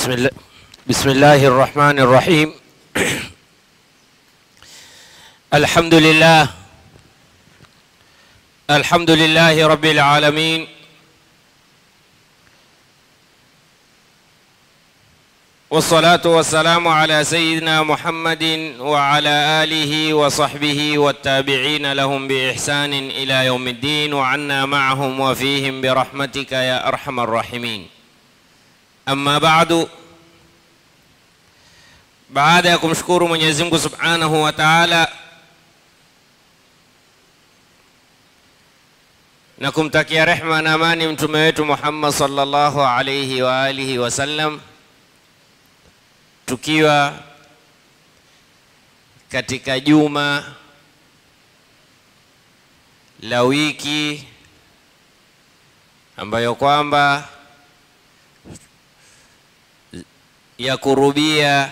بسم الله بسم الله الرحمن الرحيم الحمد لله الحمد لله رب العالمين والصلاة والسلام على سيدنا محمد وعلى آله وصحبه والتابعين لهم بإحسان إلى يوم الدين وعنا معهم وفيهم برحمتك يا أرحم الراحمين Amma baadu, baada ya kumshukuru Mwenyezi Mungu Subhanahu wa Ta'ala na kumtakia rehma na amani mtume wetu Muhammad sallallahu alayhi wa alihi wasallam, tukiwa katika juma la wiki ambayo kwamba ya kurubia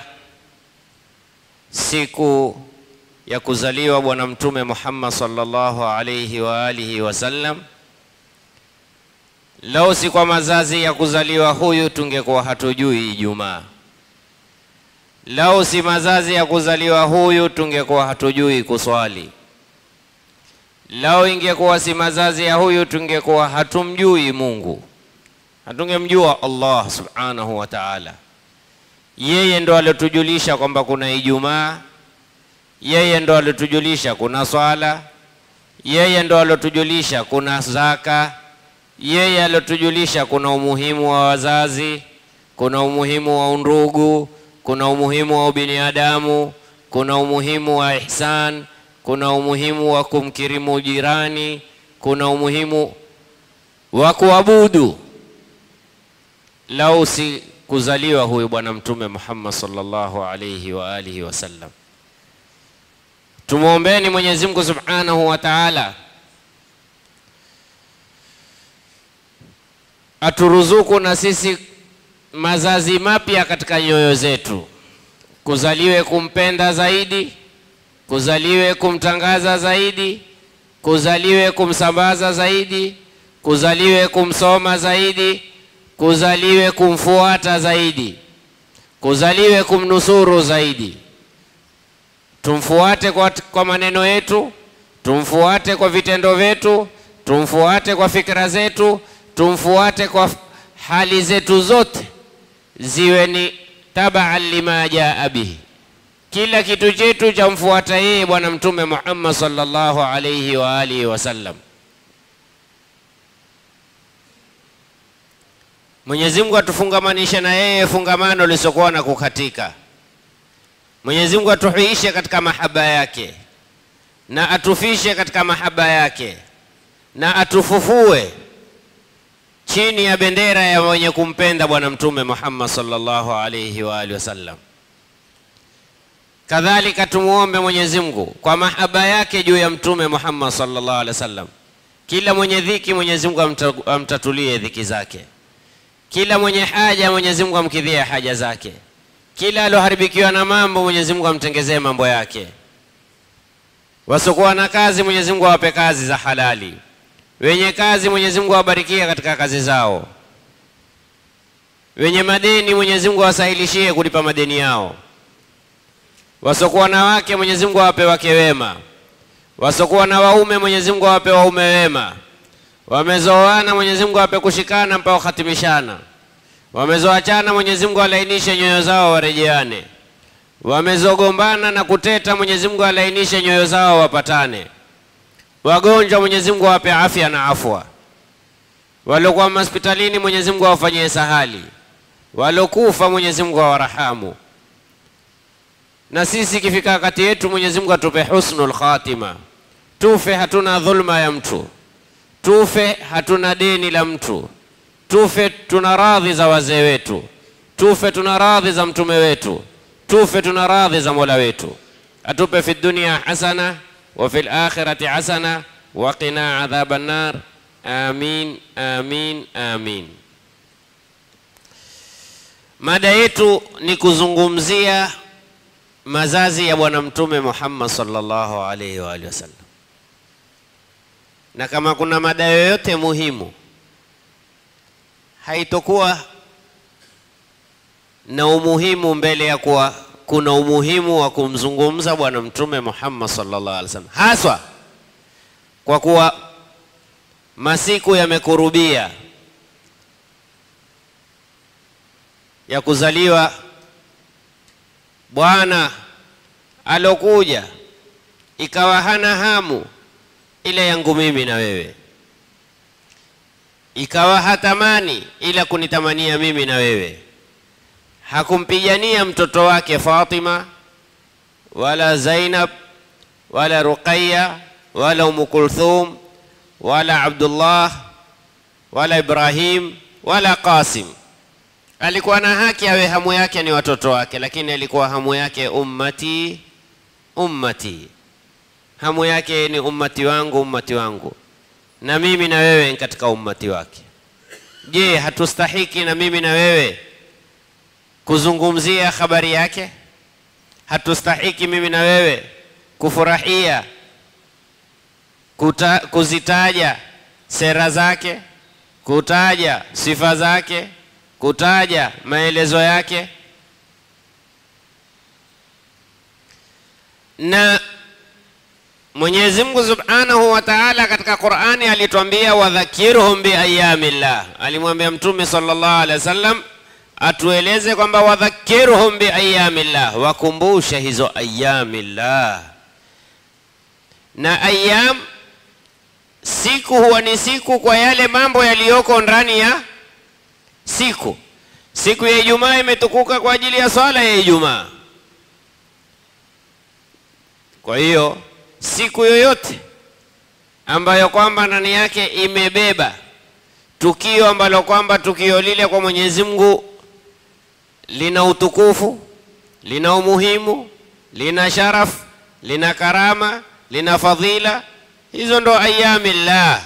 siku ya kuzaliwa Bwana Mtume Muhammad sallallahu alayhi wa alihi wasallam. Lau si kwa mazazi ya kuzaliwa huyu tungekuwa hatujui Ijumaa. Lau si mazazi ya kuzaliwa huyu tungekuwa hatujui kuswali. Lau ingekuwa si mazazi ya huyu tungekuwa hatumjui Mungu, hatungemjua Allah subhanahu wa ta'ala. Yeye ndo aliotujulisha kwamba kuna Ijumaa, yeye ndo aliotujulisha kuna swala, yeye ndo aliotujulisha kuna zaka, yeye aliotujulisha kuna umuhimu wa wazazi, kuna umuhimu wa undugu, kuna umuhimu wa ubinadamu, kuna umuhimu wa ihsan, kuna umuhimu wa kumkirimu jirani, kuna umuhimu wa kuabudu. Lau si kuzaliwa huyu bwana mtume Muhammad sallallahu alayhi wa alihi wasallam. Tumwombeni Mwenyezi Mungu Subhanahu wa Ta'ala aturuzuku na sisi mazazi mapya katika nyoyo zetu, kuzaliwe kumpenda zaidi, kuzaliwe kumtangaza zaidi, kuzaliwe kumsambaza zaidi, kuzaliwe kumsoma zaidi kuzaliwe kumfuata zaidi, kuzaliwe kumnusuru zaidi. Tumfuate kwa, kwa maneno yetu, tumfuate kwa vitendo vyetu, tumfuate kwa fikra zetu, tumfuate kwa hali zetu zote, ziwe ni tabaan lima jaa bihi. Kila kitu chetu cha mfuata yeye Bwana Mtume Muhammad sallallahu alayhi wa alihi wasallam. Mwenyezi Mungu atufungamanishe na yeye fungamano lisiokuwa na kukatika. Mwenyezi Mungu atuhuishe katika mahaba yake na atufishe katika mahaba yake na atufufue chini ya bendera ya wenye kumpenda Bwana Mtume Muhammad sallallahu alayhi wa alihi wasallam. Kadhalika tumuombe Mwenyezi Mungu kwa mahaba yake juu ya Mtume Muhammad sallallahu alaihi wasallam, kila mwenye dhiki Mwenyezi Mungu amtatulie dhiki zake kila mwenye haja Mwenyezi Mungu amkidhie haja zake, kila alioharibikiwa na mambo Mwenyezi Mungu amtengezee mambo yake, wasiokuwa na kazi Mwenyezi Mungu awape kazi za halali, wenye kazi Mwenyezi Mungu awabarikie katika kazi zao, wenye madeni Mwenyezi Mungu awasahilishie kulipa madeni yao, wasiokuwa na wake Mwenyezi Mungu awape wake wema, wasiokuwa na waume Mwenyezi Mungu awape waume wema wamezoana Mwenyezi Mungu awape kushikana mpaka khatimishana. Wamezoachana Mwenyezi Mungu alainishe nyoyo zao warejeane. Wamezogombana na kuteta Mwenyezi Mungu alainishe nyoyo zao wapatane. Wagonjwa Mwenyezi Mungu awape afya na afwa. Waliokuwa hospitalini Mwenyezi Mungu awafanyie sahali. Waliokufa Mwenyezi Mungu awarahamu. Na sisi ikifika wakati yetu Mwenyezi Mungu atupe husnul khatima, tufe hatuna dhulma ya mtu tufe hatuna deni la mtu, tufe tuna radhi za wazee wetu, tufe tuna radhi za mtume wetu, tufe tuna radhi za mola wetu. Atupe fi dunia hasana wa fil akhirati hasana wa qina adhaban nar. Amin, amin, amin. Mada yetu ni kuzungumzia mazazi ya Bwana Mtume Muhammad sallallahu alaihi wa alihi wasallam na kama kuna mada yoyote muhimu haitokuwa na umuhimu mbele ya kuwa kuna umuhimu wa kumzungumza Bwana Mtume Muhammad sallallahu alaihi wasallam, haswa kwa kuwa masiku yamekurubia ya kuzaliwa bwana alokuja, ikawa hana hamu ile yangu mimi na wewe, ikawa hatamani ila kunitamania mimi na wewe. Hakumpigania mtoto wake Fatima wala Zainab wala Ruqayya wala Umu Kulthum wala Abdullah wala Ibrahim wala Qasim. Alikuwa na haki awe hamu yake ni watoto wake, lakini alikuwa hamu yake ummati ummati, hamu yake ni ummati wangu ummati wangu, na mimi na wewe ni katika ummati wake. Je, hatustahiki na mimi na wewe kuzungumzia habari yake? Hatustahiki mimi na wewe kufurahia kuta, kuzitaja sera zake, kutaja sifa zake, kutaja maelezo yake. Na Mwenyezi Mungu Subhanahu wa Ta'ala katika Qur'ani alituambia wadhakirhum biayamillah, alimwambia Mtume sallallahu alaihi wasallam atueleze kwamba wadhakirhum biayamillah, wakumbushe hizo ayamillah. Na ayam siku huwa ni siku kwa yale mambo yaliyoko ndani ya siku. Siku ya Ijumaa imetukuka kwa ajili ya swala ya Ijumaa. Kwa hiyo siku yoyote ambayo kwamba ndani yake imebeba tukio ambalo kwamba tukio lile kwa Mwenyezi Mungu lina utukufu, lina umuhimu, lina sharaf, lina karama, lina fadhila, hizo ndo ayamillah.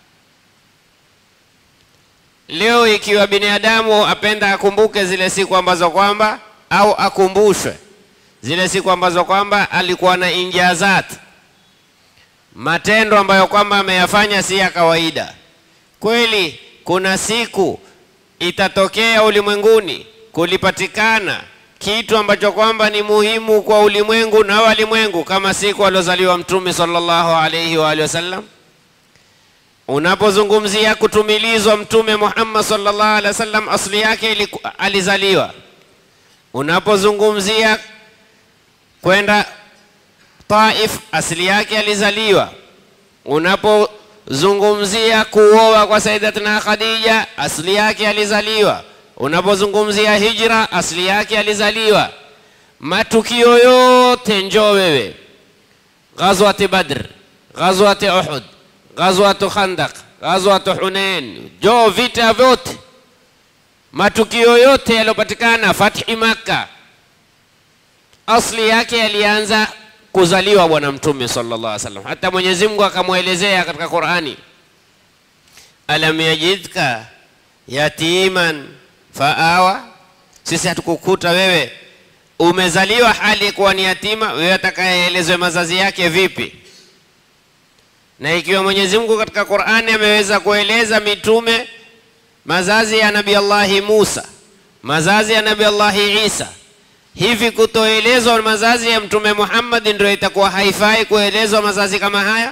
Leo ikiwa binadamu apenda akumbuke zile siku ambazo kwamba au akumbushwe zile siku ambazo kwamba alikuwa na injazat, matendo ambayo kwamba ameyafanya si ya kawaida. Kweli kuna siku itatokea ulimwenguni kulipatikana kitu ambacho kwamba ni muhimu kwa ulimwengu na walimwengu, kama siku aliozaliwa Mtume sallallahu alayhi wa alihi wasallam. Unapozungumzia kutumilizwa Mtume Muhammad sallallahu alaihi wasallam, asli yake iliku, alizaliwa. Unapozungumzia kwenda Taif, asili yake alizaliwa. Unapozungumzia kuoa kwa Sayyidatina Khadija, asili yake alizaliwa. Unapozungumzia hijra, asili yake alizaliwa. Matukio yote njoo wewe, ghazwati Badr, ghazwati Uhud, ghazwatu Khandaq, ghazwatu Hunain, njoo vita vyote, matukio yote yaliyopatikana, fathi Makka, asli yake yalianza kuzaliwa Bwana Mtume sallallahu alaihi wasallam. Hata Mwenyezi Mungu akamwelezea katika Qur'ani, alam yajidka yatiman faawa, sisi hatukukuta wewe umezaliwa hali kuwa ni yatima, wewe atakayeelezwe mazazi yake vipi? Na ikiwa Mwenyezi Mungu katika Qur'ani ameweza kueleza mitume mazazi ya Nabii Allahi Musa, mazazi ya Nabii Allahi Isa, hivi kutoelezwa mazazi ya Mtume Muhammad ndio itakuwa haifai kuelezwa mazazi kama haya?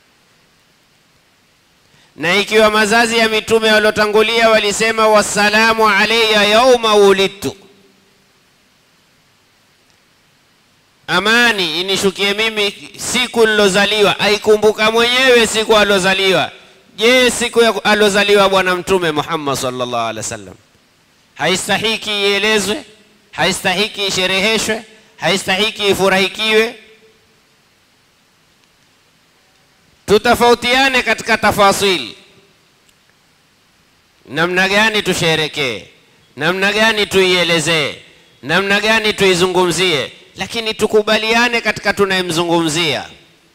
Na ikiwa mazazi ya mitume waliotangulia walisema wassalamu alayya yauma wulidtu, amani inishukie mimi siku nilozaliwa. Aikumbuka mwenyewe siku alozaliwa. Je, siku ya alozaliwa Bwana Mtume Muhammad sallallahu alaihi wasallam haistahiki ielezwe? Haistahiki ishereheshwe? Haistahiki ifurahikiwe? Tutofautiane katika tafasili, namna gani tusherekee, namna gani tuielezee, namna gani tuizungumzie, lakini tukubaliane katika tunayemzungumzia.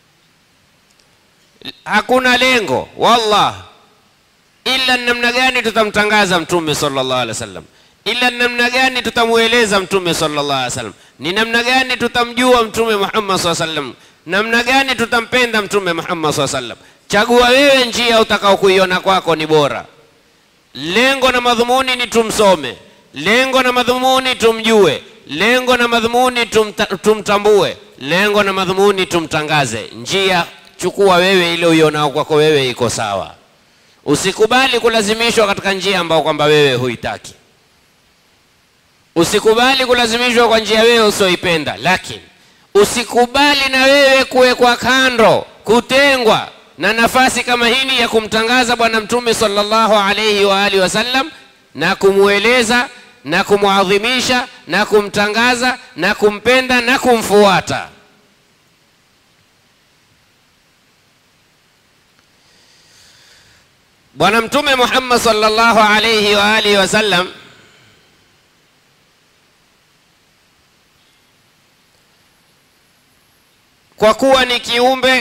Hakuna lengo wallah, ila namna gani tutamtangaza Mtume sallallahu alaihi wasallam, ila namna gani tutamweleza Mtume sallallahu alaihi wasallam, ni namna gani tutamjua Mtume Muhammad sallallahu alaihi wasallam namna gani tutampenda Mtume Muhammad SAW sallam. Chagua wewe njia utakao kuiona kwako ni bora. Lengo na madhumuni ni tumsome, lengo na madhumuni tumjue, lengo na madhumuni tumta, tumtambue, lengo na madhumuni tumtangaze. Njia chukua wewe ile uionao kwako wewe iko sawa. Usikubali kulazimishwa katika njia ambayo kwamba wewe huitaki. Usikubali kulazimishwa kwa njia wewe usioipenda, lakini usikubali na wewe kuwekwa kando, kutengwa na nafasi kama hili ya kumtangaza Bwana Mtume sallallahu alayhi wa alihi wasallam na kumweleza na kumwadhimisha na kumtangaza na kumpenda na kumfuata. Bwana Mtume Muhammad sallallahu alayhi wa alihi wasallam kwa kuwa ni kiumbe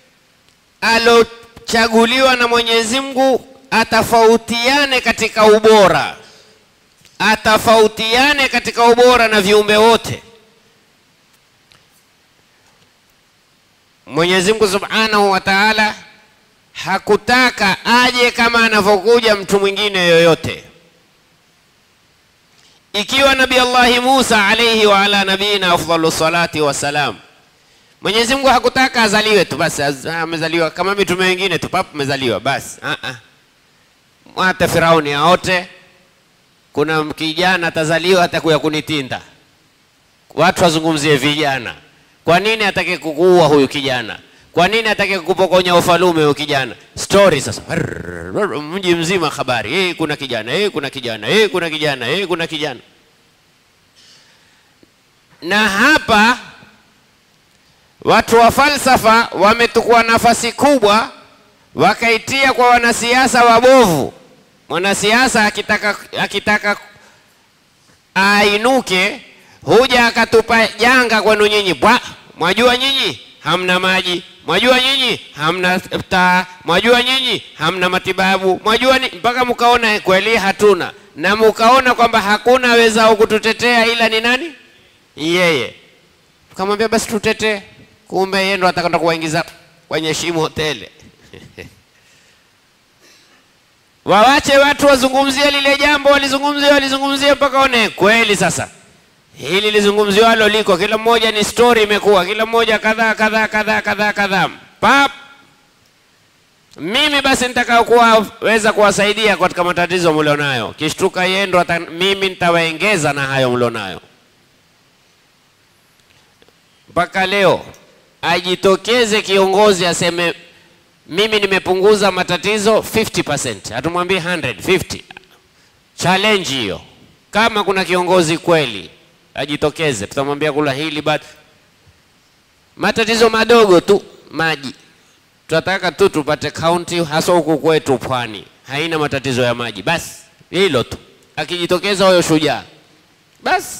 alochaguliwa na Mwenyezi Mungu atafautiane katika ubora, atafautiane katika ubora na viumbe wote. Mwenyezi Mungu Subhanahu wa Ta'ala hakutaka aje kama anavyokuja mtu mwingine yoyote. Ikiwa Nabii Allahi Musa alayhi wa ala nabiyina afdalu salati wassalam Mwenyezi Mungu hakutaka azaliwe tu basi, amezaliwa kama mitume wengine tu, papo amezaliwa basi. Ah ah, hata Firauni aote, kuna kijana atazaliwa atakuya kunitinda. Watu wazungumzie vijana. Kwa nini atake kukuua huyu kijana? Kwa nini atake kukupokonya ufalume huyu kijana? Story sasa, mji mzima habari, hey, kuna kijana hey, kuna kijana hey, kuna kijana hey, kuna kijana. Na hapa Watu wa falsafa wametukua nafasi kubwa, wakaitia kwa wanasiasa wabovu. Mwanasiasa akitaka, akitaka ainuke, huja akatupa janga kwenu nyinyi, bwa, mwajua nyinyi hamna maji, mwajua nyinyi hamna taa, mwajua nyinyi hamna matibabu, mwajua ni mpaka mkaona kweli hatuna, na mkaona kwamba hakuna wezao kututetea ila ni nani? Yeye. Tukamwambia basi tutetee kumbe yeye ndo atakwenda kuwaingiza kwenye shimo tele. Wawache watu wazungumzie lile jambo, walizungumzia walizungumzia mpaka one kweli. Sasa hili lizungumziwalo liko, kila mmoja ni story imekuwa, kila mmoja kadhaa kadhaa kadhaa kadhaa kadhaa, pap. Mimi basi nitakao kuweza kuwasaidia katika matatizo mlionayo, kishtuka yeye ndo mimi nitawaengeza na hayo mlionayo. Mpaka leo ajitokeze kiongozi aseme mimi nimepunguza matatizo 50%, hatumwambie 100, 50. Challenge hiyo. Kama kuna kiongozi kweli ajitokeze, tutamwambia kula hili but matatizo madogo tu, maji. Tunataka tu tupate kaunti, hasa huku kwetu pwani haina matatizo ya maji, basi hilo tu. Akijitokeza huyo shujaa, basi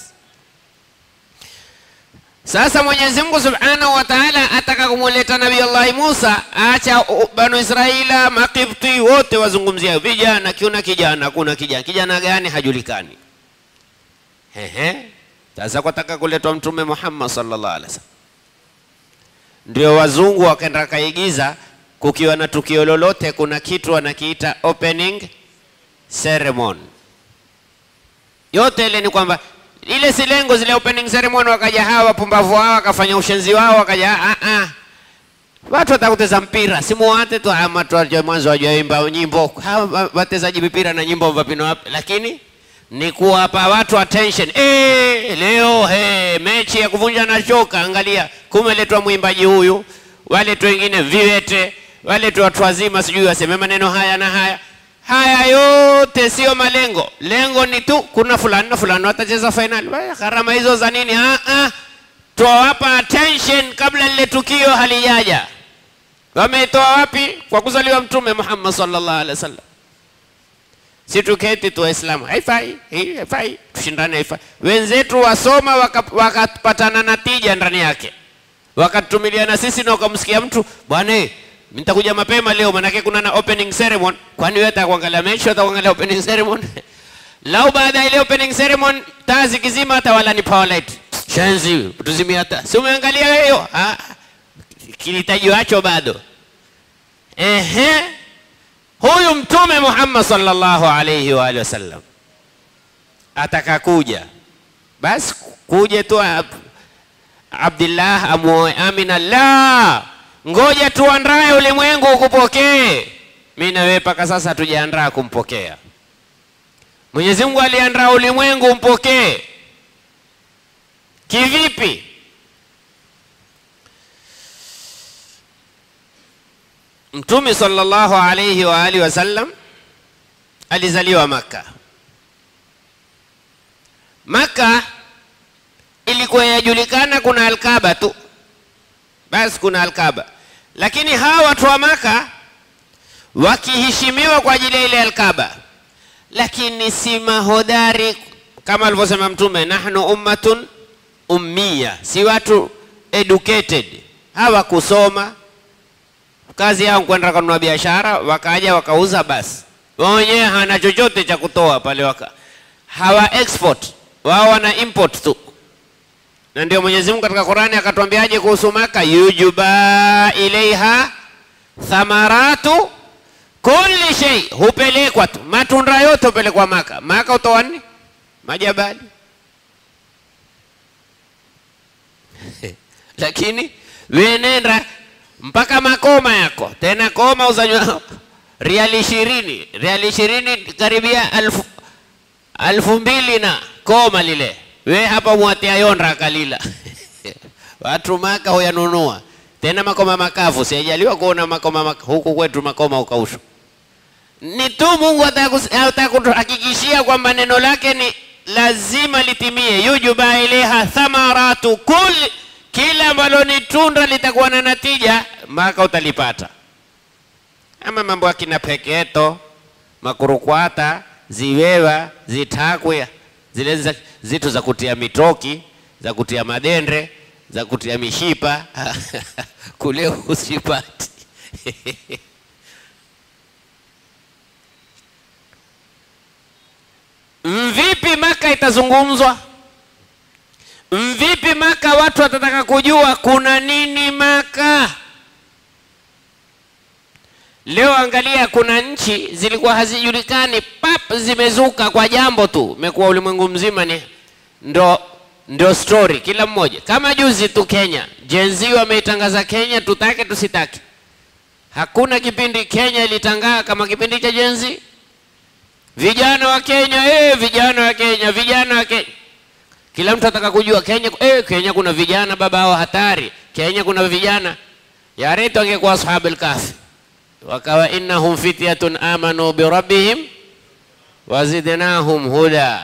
sasa Mwenyezi Mungu Subhanahu wa Ta'ala ataka kumuleta Nabii Allah Musa, acha Banu Israila Makibti wote wazungumzia vijana, kiuna kijana, kuna kijana, kijana gani hajulikani. Ehe, sasa kwataka kuletwa Mtume Muhammad sallallahu alaihi wasallam, ndio wazungu wakaenda kaigiza, kukiwa na tukio lolote, kuna kitu wanakiita opening ceremony. Yote ile ni kwamba ile si lengo zile opening ceremony, wakaja hawa wapumbavu hao wakafanya ushenzi wao, wakaja ah ah, watu watakuteza mpira simuwate tu ama tu mwanzo wajaimba nyimbo hawa watezaji mpira na nyimbo vapino wapi, lakini ni kuwapa watu attention. Eh, leo he, mechi ya kuvunja na shoka, angalia, kumeletwa mwimbaji huyu, waletwa wengine viwete, waletwa watu wazima, sijui waseme maneno haya na haya haya yote sio malengo. Lengo ni tu kuna fulani na fulani watacheza fainali. Gharama hizo za nini? Ah, ah, tuwapa attention kabla lile tukio halijaja. Wameitoa wapi? Kwa kuzaliwa Mtume Muhammad sallallahu alaihi wasallam. Si tuketi tu Waislamu, haifai hii, haifai tushindane, haifai. Wenzetu wasoma wakapatana waka na tija ndani yake, wakatumilia na sisi na ukamsikia mtu bwana nitakuja mapema leo manake kuna na opening ceremony. Kwani wewe utakuangalia mechi, utakuangalia opening ceremony? Lau baada ya ile opening ceremony taa zikizima, hata wala ni power light shenzi tuzimia taa, si umeangalia hiyo? Ah, kilitaji wacho bado. Ehe, huyu Mtume Muhammad sallallahu alayhi wa alihi wasallam atakakuja basi kuje tu Ab- Abdullah amuoe Amina. La, ngoja tuandae ulimwengu ukupokee. Mimi na wewe mpaka sasa hatujaandaa kumpokea. Mwenyezi Mungu aliandaa ulimwengu umpokee. Kivipi? Mtume sallallahu alayhi wa alihi wasallam alizaliwa Makka. Makka ilikuwa yajulikana kuna Alkaba tu, basi kuna Alkaba, lakini hawa watu wa Maka wakiheshimiwa kwa ajili ya ile Alkaba, lakini si mahodari kama alivyosema Mtume, nahnu ummatun ummiya, si watu educated, hawakusoma kazi yao kwenda kununua biashara, wakaja wakauza, basi wao wenyewe hana chochote cha kutoa pale, waka hawa export, wao wana import tu na ndio Mwenyezi Mungu katika Qur'ani akatuambiaje kuhusu Maka, yujuba ilaiha thamaratu kulli shay, hupelekwa tu matunda yote hupelekwa Maka. Maka utoa nini? Majabali lakini wewe nenda mpaka makoma yako tena, koma uzanywa riali ishirini, riali ishirini karibia alfu, alfu mbili na koma lile we hapa mwatia yonda kalila watu maka huyanunua tena makoma makavu, sijaliwa kuona makoma maka. Huku kwetu makoma ukaushwa. Ni tu Mungu ataka kutuhakikishia kwamba neno lake ni lazima litimie. yujuba ilaiha thamaratu kulli, kila ambalo ni tunda litakuwa na natija, maka utalipata. Ama mambo ya kina peketo, makurukwata, ziwewa, zitakwe zile za, zitu za kutia mitoki za kutia madendre za kutia mishipa kule usipati. Mvipi Maka itazungumzwa? Mvipi Maka watu watataka kujua kuna nini Maka? Leo angalia, kuna nchi zilikuwa hazijulikani, pap, zimezuka kwa jambo tu, imekuwa ulimwengu mzima ni ndo, ndo story kila mmoja. Kama juzi tu Kenya, Gen Z wameitangaza Kenya, tutake tusitake. Hakuna kipindi Kenya ilitangaa kama kipindi cha Gen Z. Vijana wa Kenya, eh, vijana wa Kenya, vijana wa Kenya, kila mtu ataka kujua Kenya, eh, Kenya kuna vijana baba hao hatari, Kenya kuna vijana. Ya retu angekuwa ashabul kahfi wakawa innahum fityatun amanu birabbihim wazidnahum huda.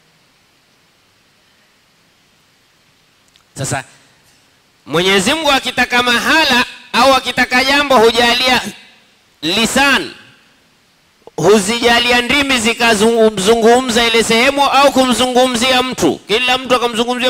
Sasa Mwenyezi Mungu akitaka mahala au akitaka jambo hujalia lisan, huzijalia ndimi zikazungumza ile sehemu au kumzungumzia mtu, kila mtu akamzungumzia.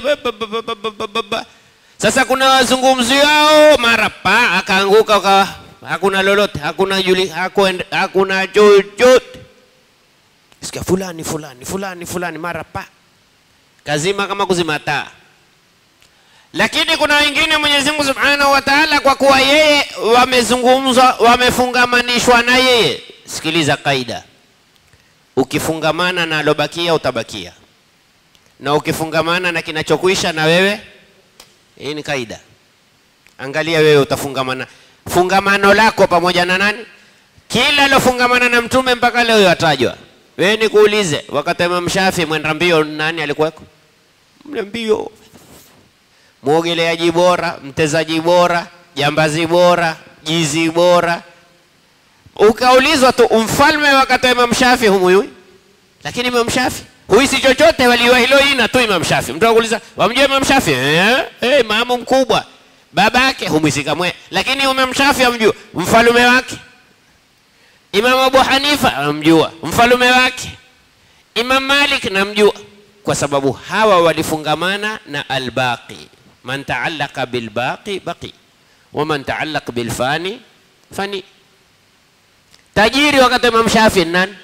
Sasa kuna wazungumziao mara pa akaanguka ukawa hakuna lolote, hakuna juli, hakuende, hakuna chochote. Sikia fulani fulani fulani fulani, mara pa kazima kama kuzima taa. Lakini kuna wengine Mwenyezi Mungu Subhanahu wa Ta'ala, kwa kuwa yeye wamezungumzwa, wamefungamanishwa na yeye. Sikiliza kaida, ukifungamana na alobakia utabakia, na ukifungamana na kinachokwisha na wewe, hii ni kaida. Angalia wewe utafungamana fungamano lako pamoja na nani? Kila alofungamana na mtume mpaka leo yatajwa. Wewe nikuulize, wakati wa Imam Shafi mwenda mbio nani alikuweko? Mle mbio, mwogeleaji bora, mtezaji bora, jambazi bora, jizi bora. Ukaulizwa tu mfalme wakati wa Imam Shafi humuyui, lakini Imam Shafi huisi chochote, waliwa hilo ina tu Imam Shafi. Mtu akuuliza wamjua Imam Shafi? Eh, eh, imamu mkubwa babake humwisika mwe, lakini Imam Shafi amjua mfalume wake. Imam Abu Hanifa amjua mfalume wake. Imam Malik namjua, kwa sababu hawa walifungamana na albaqi. Man taallaka bilbaqi baqi wa man taallaq bilfani fani. Tajiri wakati Imam Shafi nani?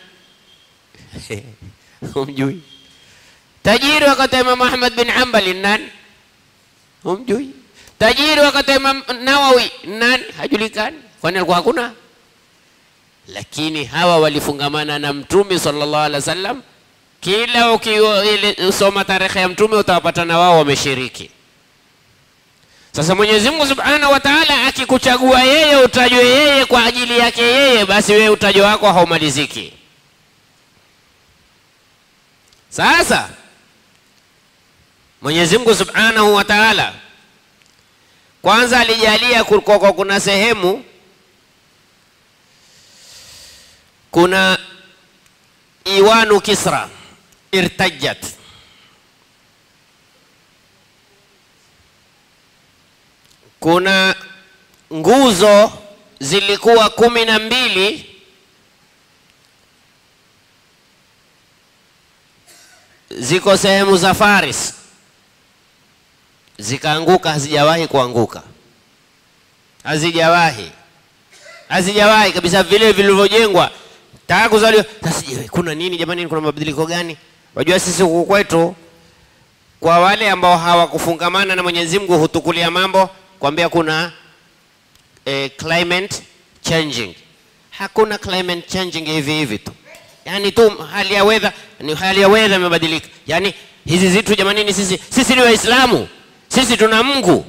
Humjui. Tajiri wakati Imam Ahmad bin Hanbal nani? Humjui tajiri wakati Imam Nawawi nani? Hajulikani, kwani alikuwa hakuna. Lakini hawa walifungamana na Mtume sallallahu alaihi wasallam kila ukisoma tarehe ya mtume utawapata na wao wameshiriki. Sasa Mwenyezi Mungu Subhanahu wa Ta'ala akikuchagua yeye utajwe yeye kwa ajili yake yeye, basi wewe utajo wako haumaliziki. Sasa Mwenyezi Mungu Subhanahu wa Ta'ala kwanza alijalia kulikuwa kuna sehemu kuna iwanu Kisra irtajat kuna nguzo zilikuwa kumi na mbili ziko sehemu za Faris zikaanguka, hazijawahi kuanguka, hazijawahi, hazijawahi kabisa, vile vilivyojengwa taka kuzaliwa. Sasa je, kuna nini jamani? Kuna mabadiliko gani? Wajua sisi huku kwetu, kwa wale ambao hawakufungamana na Mwenyezi Mungu hutukulia mambo kwambia kuna eh, climate changing. Hakuna climate changing hivi hivi tu, yani tu hali ya weather ni hali ya weather imebadilika. Yani hizi zitu jamanini, sisi sisi ni Waislamu, sisi tuna Mungu.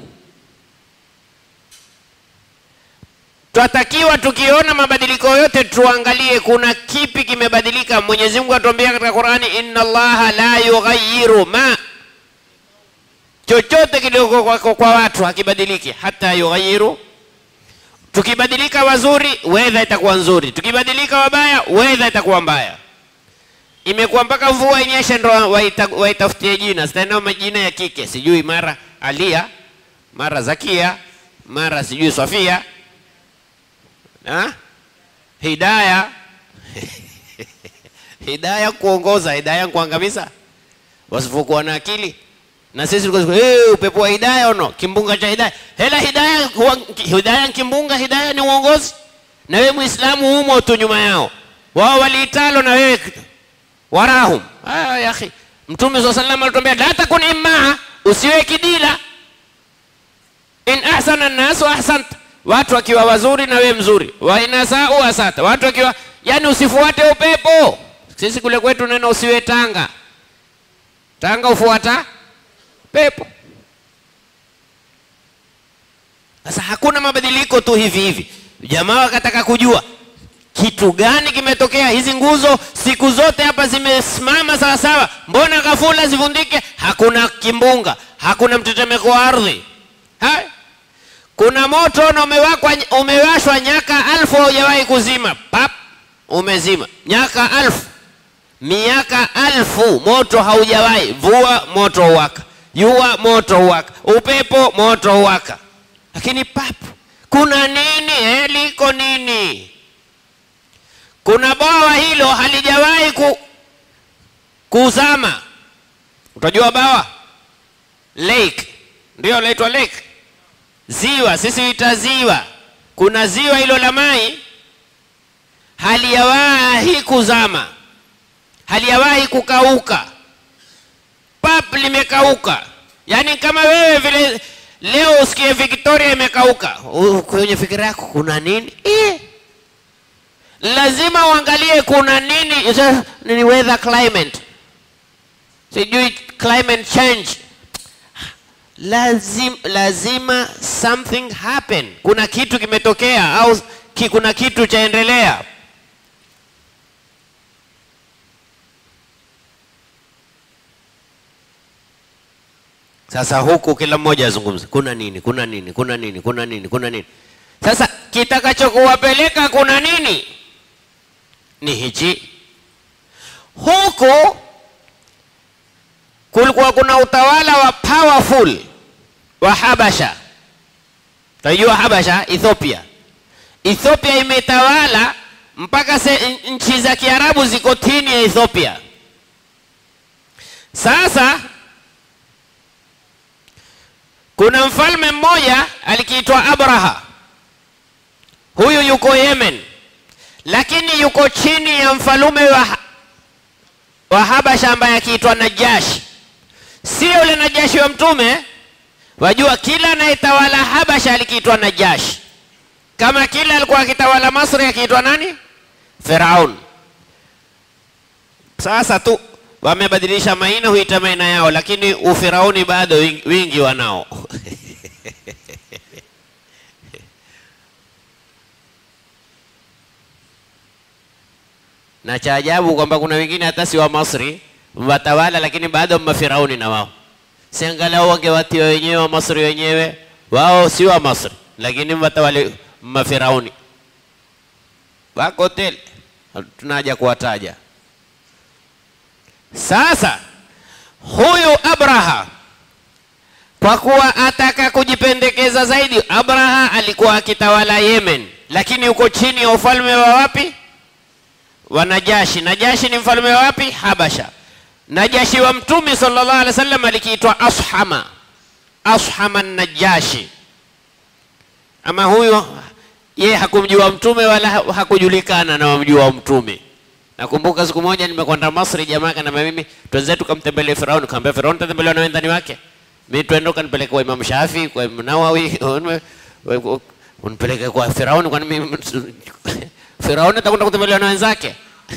Twatakiwa tukiona mabadiliko yote tuangalie kuna kipi kimebadilika. Mwenyezi Mungu atuambia katika Qur'ani, inna Allaha la yughayyiru ma chochote kidogo kwa, kwa, kwa watu hakibadiliki hata yughayyiru. Tukibadilika wazuri, wedha itakuwa nzuri, tukibadilika wabaya, wedha itakuwa mbaya. Imekuwa mpaka mvua inyeshe ndo waita, waitafutie jina, sitaenda majina ya kike, sijui mara Alia, mara Zakia, mara sijui Sofia ha? Hidaya Hidaya kuongoza, Hidaya kuangamiza, wasipokuwa na akili na sisi tulikuwa hey, upepo wa hidaya ono kimbunga cha hidaya hela hidaya hidaya kimbunga hidaya ni uongozi na wewe muislamu humo tu nyuma yao wao waliitalo na wewe warahum ah ya akhi mtume swalla sallam alituambia la takun immaa usiwe kidila in ahsana an-nas ahsanta watu wakiwa wazuri na wewe mzuri wa inasau asata watu wakiwa yani usifuate upepo sisi kule kwetu neno usiwe tanga tanga ufuata pepo. Sasa hakuna mabadiliko tu hivi hivi. Jamaa wakataka kujua kitu gani kimetokea. Hizi nguzo siku zote hapa zimesimama sawa sawa, mbona ghafula zivundike? Hakuna kimbunga, hakuna mtetemeko wa ardhi. Hai, kuna moto na umewakwa, umewashwa nyaka alfu haujawahi kuzima, pap, umezima nyaka alfu, miaka alfu, moto haujawahi vua, moto waka jua moto waka, upepo moto waka, lakini pap, kuna nini eh? Liko nini? Kuna bwawa hilo halijawahi ku, kuzama. Utajua bawa lake, ndio laitwa lake, ziwa, sisi huita ziwa. Kuna ziwa hilo la mai halijawahi kuzama, halijawahi kukauka pap limekauka. Yaani kama wewe vile leo usikie Victoria imekauka, kwenye fikira yako kuna nini? Eh, lazima uangalie kuna nini. Ni weather climate, sijui climate change. Lazim, lazima something happen, kuna kitu kimetokea au ki, kuna kitu chaendelea. Sasa huku kila mmoja azungumza, kuna nini, kuna nini, kuna nini, kuna nini, kuna nini. Sasa kitakachokuwapeleka kuna nini ni hichi. Huku kulikuwa kuna utawala wa powerful wa Habasha. Tajua Habasha, Ethiopia. Ethiopia imetawala mpaka nchi za Kiarabu ziko chini ya Ethiopia. Sasa kuna mfalme mmoja alikiitwa Abraha. Huyu yuko Yemen, lakini yuko chini ya mfalume wa, wa Habasha ambaye akiitwa Najashi. Sio yule Najashi wa Mtume. Wajua, kila anayetawala Habasha alikiitwa Najashi, kama kila alikuwa akitawala Masri akiitwa nani? Firaun. Sasa tu wamebadilisha maina huita maina yao, lakini ufirauni bado wingi, wingi wanao na cha ajabu kwamba kuna wengine hata si wa Masri watawala, lakini bado mafirauni na wao. Si angalau wangewatia wenyewe wa Masri wenyewe, wao si wa Masri, lakini watawale mafirauni wako tele, tunaja kuwataja. Sasa huyu Abraha kwa kuwa ataka kujipendekeza zaidi, Abraha alikuwa akitawala Yemen, lakini uko chini ya ufalme wa wapi? Wa Najashi. Najashi ni mfalme wa wapi? Habasha. Najashi wa Mtume sallallahu alaihi wasallam alikiitwa Ashama, Ashama Najashi. Ama huyo ye hakumjua Mtume wala hakujulikana na wamjua Mtume. Nakumbuka siku moja nimekwenda Masri, jamaa kana mimi twenzetu tukamtembelee Firauni, kaambia Firauni tatembelewa na wendani wake mimi twende ukanipeleke kwa Imam Shafi, kwa Imam Nawawi, unipeleke kwa Firauni, kwani mimi Firauni atakwenda kutembelewa na wenzake?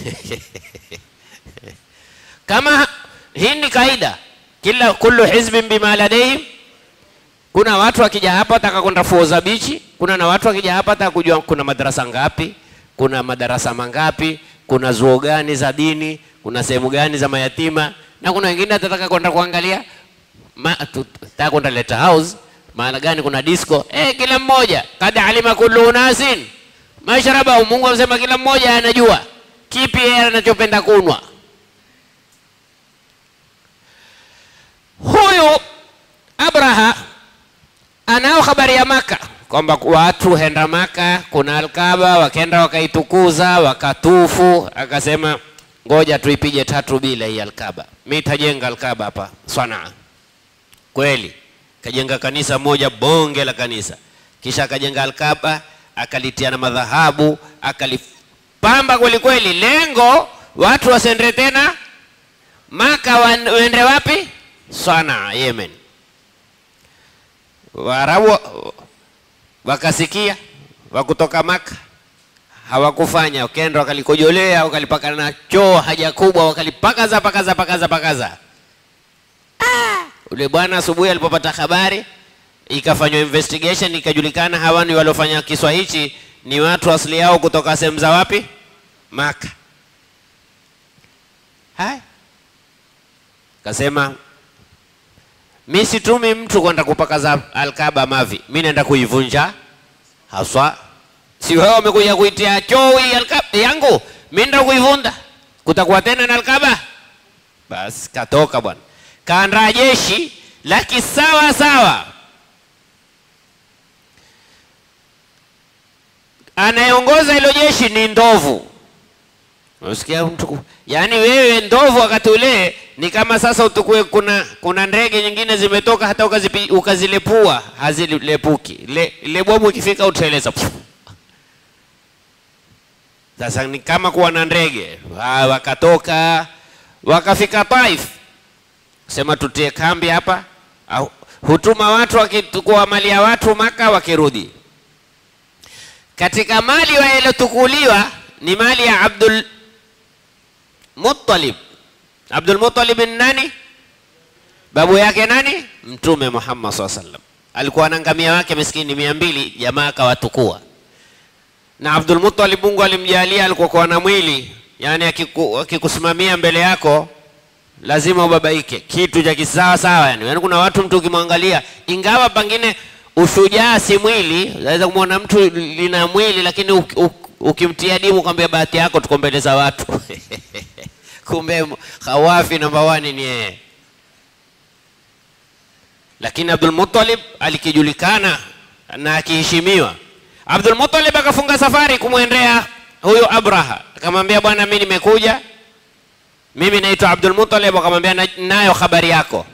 Kama hii ni kaida, kila kullu hizbin bima ladayhim. Kuna watu wakija hapa wataka kwenda Foza bichi, kuna na watu wakija hapa wataka kujua kuna madarasa ngapi, kuna madarasa mangapi, kuna zuo gani za dini, kuna sehemu gani za mayatima, na kuna wengine atataka kwenda kuangalia taka kwenda leta house maana gani kuna disco eh, kila mmoja kad alima kullu unasin mashrabahu. Mungu amesema kila mmoja anajua kipi yeye anachopenda kunwa. Huyu Abraha anao habari ya Maka kwamba watu henda Maka, kuna Alkaba, wakaenda wakaitukuza, wakatufu. Akasema ngoja tuipige tatu bila hii Alkaba, mimi tajenga Alkaba hapa Sanaa kweli kajenga kanisa moja bonge la kanisa, kisha akajenga Alkaba akalitia na madhahabu akalipamba kweli kweli. Lengo watu wasende tena Maka, waende wapi? Sanaa, Yemen. Waarabu wakasikia wakutoka Maka hawakufanya, wakenda wakalikojolea, wakalipaka na choo haja kubwa, wakalipakaza pakaza pakaza pakaza Ule bwana asubuhi alipopata habari, ikafanywa investigation, ikajulikana hawa ni waliofanya kiswa hichi ni watu asili yao kutoka sehemu za wapi? Maka. Hai, kasema mi situmi mtu kwenda kupakaza Alkaba mavi, mi naenda kuivunja haswa. Si wewe umekuja kuitia choo hii Alkaba yangu, mi naenda kuivunda, kutakuwa tena na Alkaba? Basi katoka bwana kaandaa jeshi la kisawa sawa. Anayeongoza hilo jeshi ni ndovu. Unasikia mtu, yaani wewe ndovu wakati ule ni kama sasa utukue, kuna kuna ndege nyingine zimetoka, hata ukazipi, ukazilepua hazilepuki. Le, ile bomu ikifika uteleza. Sasa ni kama kuwa na ndege wakatoka wakafika Taif sema tutie kambi hapa, au hutuma watu wakitukua mali ya watu Maka, wakirudi katika mali yaliyotukuliwa ni mali ya Abdul Muttalib. Abdul Muttalib ni nani? Babu yake nani? Mtume Muhammad SAW sallam. Alikuwa na ngamia wake miskini mia mbili, jamaa akawatukua. Na Abdul Muttalib Mungu alimjalia alikuwa kwa na mwili, yani akikusimamia mbele yako lazima ubabaike, kitu cha kisawa sawa. Yani, yani kuna watu mtu ukimwangalia, ingawa pengine ushujaa si mwili, unaweza kumwona mtu lina mwili lakini ukimtia dimu kwambia bahati yako tuko mbele za watu kumbe khawafi namba wani ni yeye. Lakini Abdul Muttalib alikijulikana na akiheshimiwa. Abdul Muttalib akafunga safari kumwendea huyo Abraha, akamwambia bwana, mimi nimekuja mimi naitwa Abdul Muttalib. Akamwambia nayo habari yako.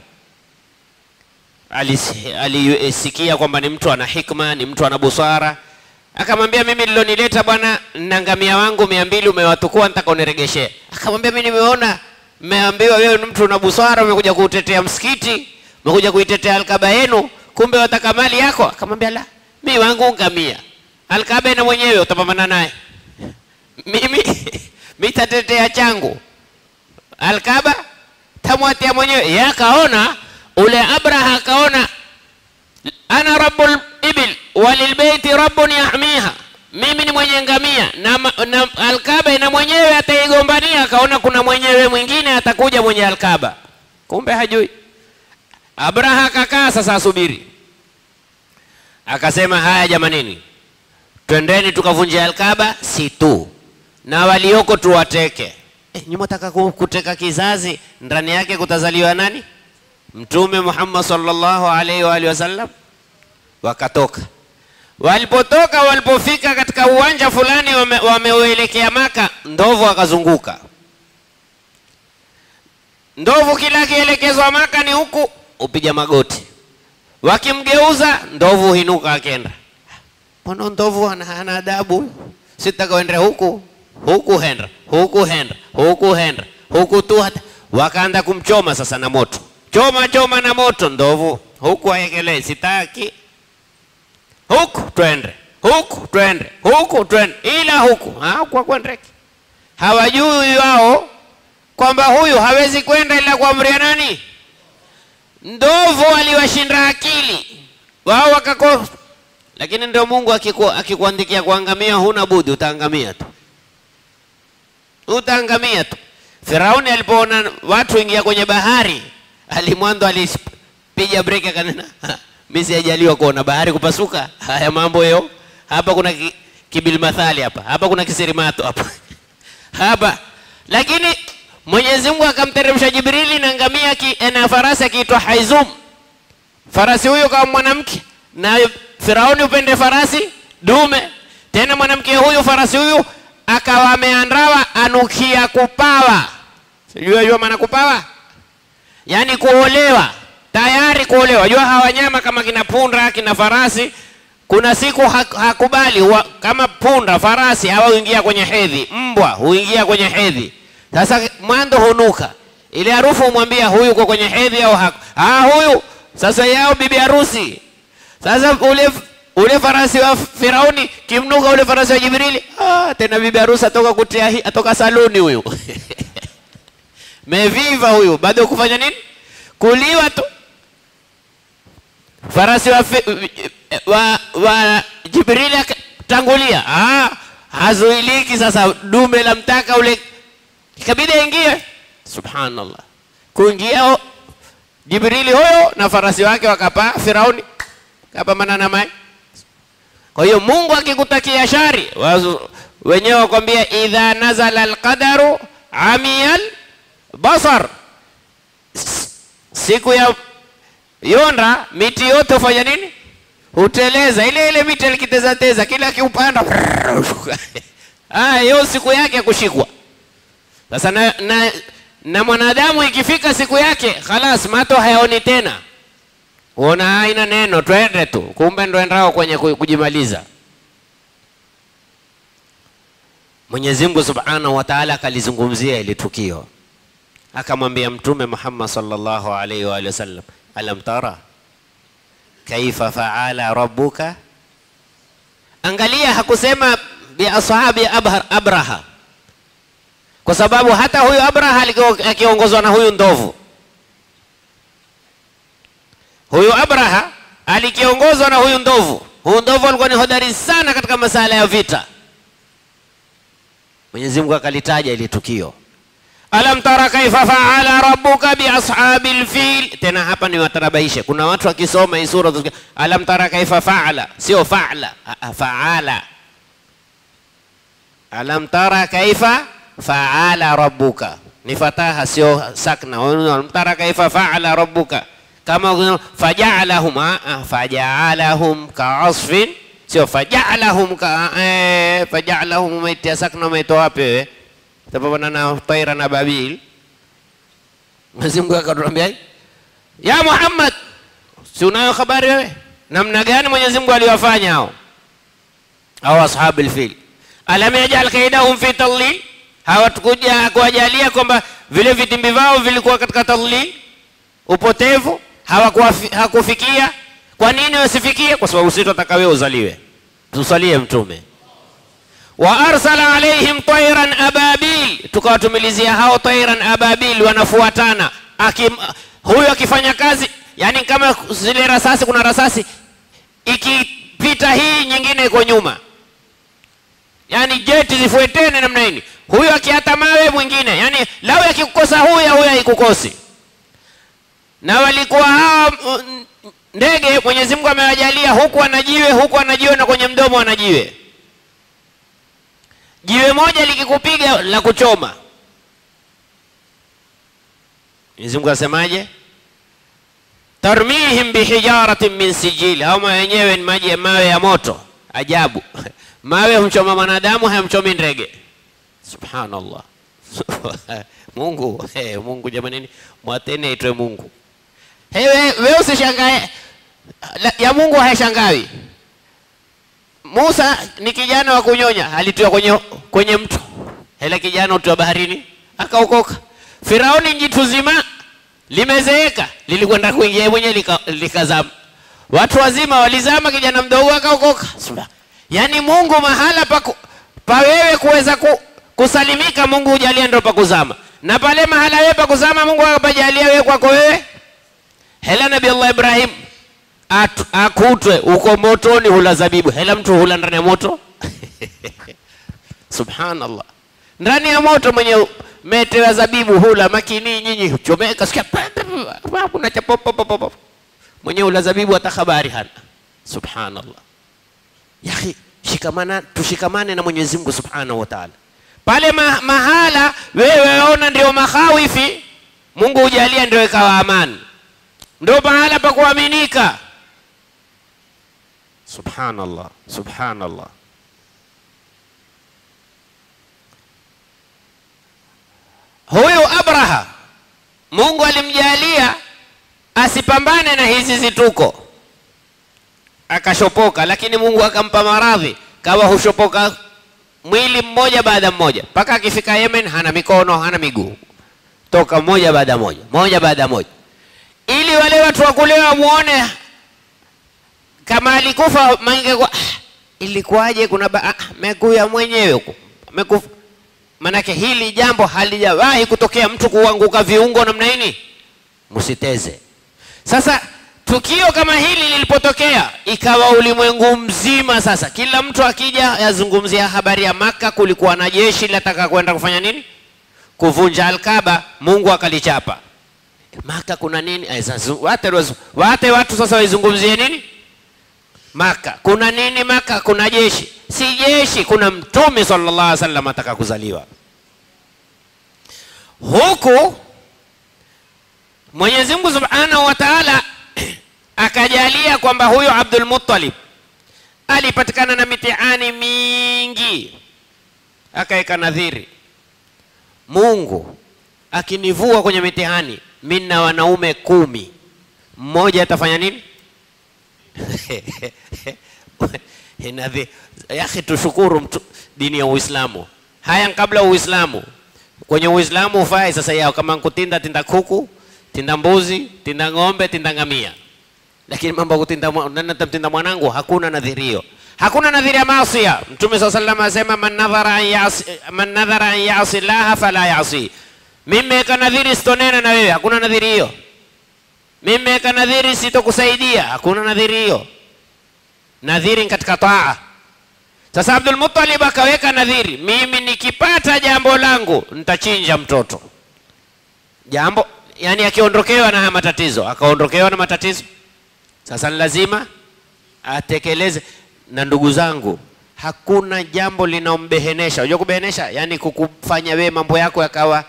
Alisikia kwamba ni mtu ana hikma, ni mtu ana busara. Akamwambia mimi nilonileta bwana, na ngamia wangu mia mbili umewatukua, nataka uniregeshee. Akamwambia mimi nimeona mmeambiwa wewe ni mtu una busara, umekuja kuutetea msikiti, umekuja kuitetea Alkaba yenu, kumbe wataka mali yako. Akamwambia la, mimi wangu ngamia, Alkaba na mwenyewe utapambana naye mimi mimi tatetea changu Alkaba tamwatia mwenyewe. Yeye akaona ule Abraha akaona ana rabbul ibil walilbeiti rabbun yahmiha, mimi ni mwenye ngamia na, ma- na Alkaba ina mwenyewe ataigombania. Akaona kuna mwenyewe mwingine atakuja mwenye Alkaba, kumbe hajui. Abraha akakaa sasa, asubiri, akasema haya, jamanini, twendeni tukavunja Alkaba si tu na walioko tuwateke. Eh, nyuma taka ku- kuteka kizazi ndani yake kutazaliwa nani? Mtume Muhammad sallallahu alaihi wa alihi wasallam. Wakatoka, walipotoka, walipofika katika uwanja fulani wame- wameuelekea Maka, ndovu akazunguka. Ndovu kila akielekezwa Maka ni huku, upiga magoti, wakimgeuza ndovu huinuka akenda. Mbona ndovu hana hana adabu huyu? Sitaka uende huku huku henda huku henda huku henda huku tu hata wakaanza kumchoma sasa na moto, choma choma na moto ndovu huku aekelee, sitaki huku twende huku twende huku twende, ila huku ha, kwa kwendeke. Hawajui wao kwamba huyu hawezi kwenda ila kuamria nani? Ndovu aliwashinda akili wao wakako, lakini ndio Mungu akiku, akikuandikia kuangamia, huna budi, utaangamia tu, utaangamia tu. Firauni alipoona watu ingia kwenye bahari, alimwanzo alipiga breki akanena, "Ha, mimi sijajaliwa kuona bahari kupasuka. Haya mambo yo hapa, kuna ki, kibilmathali hapa hapa, kuna kisirimato hapa hapa, lakini Mwenyezi Mungu akamteremsha Jibrili na ngamia ki, na farasi akiitwa Haizum. Farasi huyo kama mwanamke na Firauni upende farasi dume, tena mwanamke huyu farasi huyu akawa ameandawa anukia kupawa. Sijui wajua maana kupawa, yaani kuolewa, tayari kuolewa. Jua hawa wanyama kama kina punda kina farasi, kuna siku hak- hakubali wa, kama punda farasi hawa huingia kwenye hedhi, mbwa huingia kwenye hedhi. Sasa mwanzo hunuka ile harufu, umwambia huyu uko kwenye hedhi au hako. Ah, huyu sasa yao bibi harusi sasa ule ule farasi wa Firauni kimnuka ule farasi wa Jibrili, ah, tena bibi harusi atoka kutia hi- atoka saluni huyu meviva huyu, bado kufanya nini? Kuliwa tu. Farasi wa, fi- wa, wa Jibrili akatangulia, ah, hazuiliki. Sasa dume la mtaka ule ikabidi aingie. Subhanallah, kuingia ho- Jibrili huyo na farasi wake wakapaa, Firauni kapambana na maji. Kwa hiyo Mungu akikutakia shari, wazu- wenyewe wakwambia idha nazala alqadaru amiyal basar, S- siku ya yonda miti yote hufanya nini? Huteleza. Ile ile miti alikiteza teza, kila akiupanda ah, hiyo siku yake ya kushikwa. Sasa na, na, na mwanadamu ikifika siku yake, khalas mato hayaoni tena Uona haina neno, twende tu, kumbe ndo endao kwenye ku- kujimaliza. Mwenyezi Mungu Subhanahu wa Ta'ala akalizungumzia ili tukio, akamwambia Mtume Muhammad sallallahu alaihi wa alihi wasallam, alam tara kaifa faala rabbuka. Angalia, hakusema bi ashabi abhar Abraha, kwa sababu hata huyu Abraha alikuwa akiongozwa na huyu ndovu Huyu Abraha alikiongozwa na huyu ndovu. Huyu ndovu alikuwa ni hodari sana katika masala ya vita. Mwenyezi Mungu akalitaja ili tukio, alam tara kaifa faala rabbuka bi ashabil fil. Tena hapa ni watarabaishe, kuna watu wakisoma hii sura utasikia, alam tara kaifa faala, sio faala, ah, ah, faala. Alam tara kaifa faala rabbuka, ni fataha sio sakna. Alam tara kaifa faala rabbuka kama ukisema fajaalahum ah, ah, fajaalahum kaasfin sio fajaalahum ka eh, fajaalahum umeitia sakna umeitoa wapi wewe tapambana na taira na babil Mwenyezi Mungu akatuambia ya Muhammad si unayo habari wewe namna gani Mwenyezi Mungu aliwafanya hao au ashabul fil alam yajal kaidahum fi tadlil hawatukuja kuwajalia kwamba vile vitimbi vao vilikuwa katika tadlil upotevu hawakuwafi- hakufikia. Kwa nini wasifikie? Kwa sababu sisi tunataka wewe uzaliwe, tusalie Mtume. wa arsala alaihim tairan ababil, tukawatumilizia hao tairan ababil, wanafuatana Akim, huyu akifanya kazi yani kama zile rasasi, kuna rasasi ikipita hii nyingine iko nyuma, yani jeti zifuetene namna hii. Huyu akiata mawe mwingine, yani lau akikukosa huyu, huyu haikukosi. Na walikuwa hawa mm, ndege Mwenyezi Mungu amewajalia huku anajiwe huku anajiwe na kwenye mdomo anajiwe. Jiwe moja likikupiga la kuchoma. Mwenyezi Mungu asemaje? tarmihim bihijaratin min sijil, au mawe yenyewe ni maji mawe ya moto. Ajabu, mawe humchoma mwanadamu, hayamchomi ndege. Subhanallah. Mungu hey, Mungu jamanini, mwateni aitwe Mungu. Hey, we, we usishangae La- ya Mungu haishangawi. Musa ni kijana wa kunyonya, alitiwa kwenye, kwenye mto, hela kijana utiwa baharini akaokoka. Firauni jitu zima limezeeka, lilikwenda kuingia yeye mwenyewe lika- likazama. Watu wazima walizama, kijana mdogo akaokoka. Subha- Yaani Mungu mahala pa, ku- pa wewe kuweza ku, kusalimika, Mungu hujalia ndo pa kuzama, na pale mahala wewe pa kuzama, Mungu akapajalia wewe kwako wewe hela Nabii Allah Ibrahim atu- akutwe uko motoni hula zabibu, hela mtu hula ndani ya moto subhanallah, ndani ya moto mwenye mete ya zabibu hula makini, nyinyi chomeka, sikia pa- pa- pa- kuna cha pop, pop, pop, pop. mwenye hula zabibu hata habari hana. Subhanallah, yahi shikamana, tushikamane na Mwenyezi Mungu subhanahu wa ta'ala. Pale ma, mahala wewe ona ndio makhawifi, Mungu hujalia ndio ikawa amani ndo pahala pa kuaminika. Subhanallah, subhanallah. Huyu Abraha Mungu alimjalia asipambane na hizi zituko, akashopoka, lakini Mungu akampa maradhi, kawa hushopoka mwili mmoja baada mmoja, mpaka akifika Yemen hana mikono hana miguu, toka moja baada moja, moja baada moja ili wale watu wa kule wamuone kama alikufa mange kwa ilikuwaje? Kuna ba- ah, mekuya mwenyewe huko amekufa. Manake hili jambo halijawahi kutokea mtu kuanguka viungo namna hii, msiteze. Sasa tukio kama hili lilipotokea, ikawa ulimwengu mzima sasa, kila mtu akija yazungumzia habari ya Maka, kulikuwa na jeshi linataka kwenda kufanya nini? Kuvunja Alkaba. Mungu akalichapa Maka kuna nini? Ay, sasa wate, wazu- wate watu sasa waizungumzie nini Maka? Kuna nini Maka? Kuna jeshi? Si jeshi, kuna Mtume sallallahu alaihi wasallam ataka kuzaliwa huku. Mwenyezi Mungu subhanahu wa taala akajalia kwamba huyo Abdul Muttalib alipatikana na mitihani mingi, akaweka nadhiri, Mungu akinivua kwenye mitihani mimi na wanaume kumi, mmoja atafanya nini? Inadhi yakhi, tushukuru mtu, dini ya Uislamu. Haya kabla Uislamu, kwenye Uislamu ufai sasa yao kama kutinda tinda kuku, tinda mbuzi, tinda ng'ombe, tinda ngamia, lakini mambo ya kutinda mwa- nani atamtinda mwanangu, hakuna nadhirio, hakuna nadhiri ya maasia. Mtume swalla sallam asema man nadhara an yasi, man nadhara an yasi laha fala yasi mimi meweka nadhiri sitonena na wewe, hakuna nadhiri hiyo. Mimi meweka nadhiri sitokusaidia, hakuna nadhiri hiyo. Nadhiri ni katika taa. Sasa Abdul Muttalib akaweka nadhiri, mimi nikipata jambo langu nitachinja mtoto. Jambo yani, akiondokewa na haya matatizo, akaondokewa na matatizo, sasa ni lazima atekeleze. Na ndugu zangu, hakuna jambo linaombehenesha. Unajua kubehenesha, yani kukufanya wewe mambo yako yakawa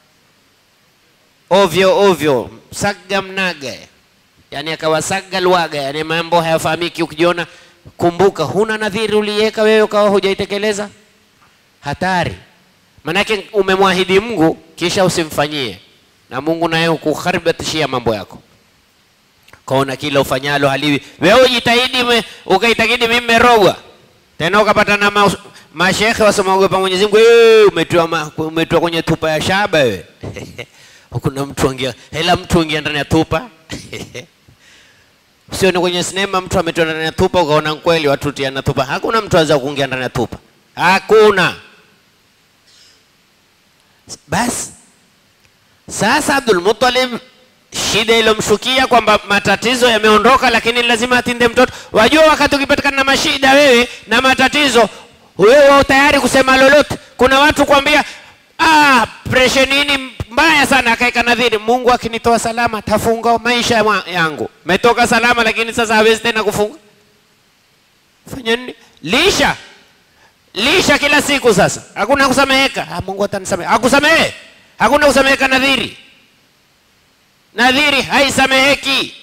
ovyo ovyo, saga mnaga, yani akawa saga lwaga, yani mambo hayafahamiki. Ukijiona kumbuka, huna nadhiri uliweka wewe ukawa hujaitekeleza, hatari. Manake umemwahidi Mungu kisha usimfanyie, na Mungu naye hukuharibatishia mambo yako, kaona kila ufanyalo haliwi. Wewe ujitahidi ume- ukaitakidi mimi merogwa, tena ukapata na ma, mashekhe wasomaogopa Mwenyezi Mungu, "Eh, umetiwa ma- umetiwa kwenye tupa ya shaba wewe kuna mtu angia hela mtu angia ndani ya tupa sio ni kwenye sinema mtu ametoa ndani ya tupa ukaona kweli watu tiana tupa hakuna mtu aweza kuingia ndani ya tupa hakuna basi Sasa Abdul Muttalib shida ilomshukia kwamba matatizo yameondoka, lakini lazima atinde mtoto. Wajua, wakati ukipatikana na mashida wewe na matatizo, wewe wao tayari kusema lolote. Kuna watu kuambia ah, presha nini mbaya sana, akaeka nadhiri, Mungu akinitoa salama tafunga maisha ya- yangu. Metoka salama, lakini sasa hawezi tena kufunga. Fanya nini? Lisha lisha kila siku. Sasa hakuna kusameheka. Ah, Mungu atanisamehe. Akusamehe, hakuna kusameheka nadhiri nadhiri haisameheki.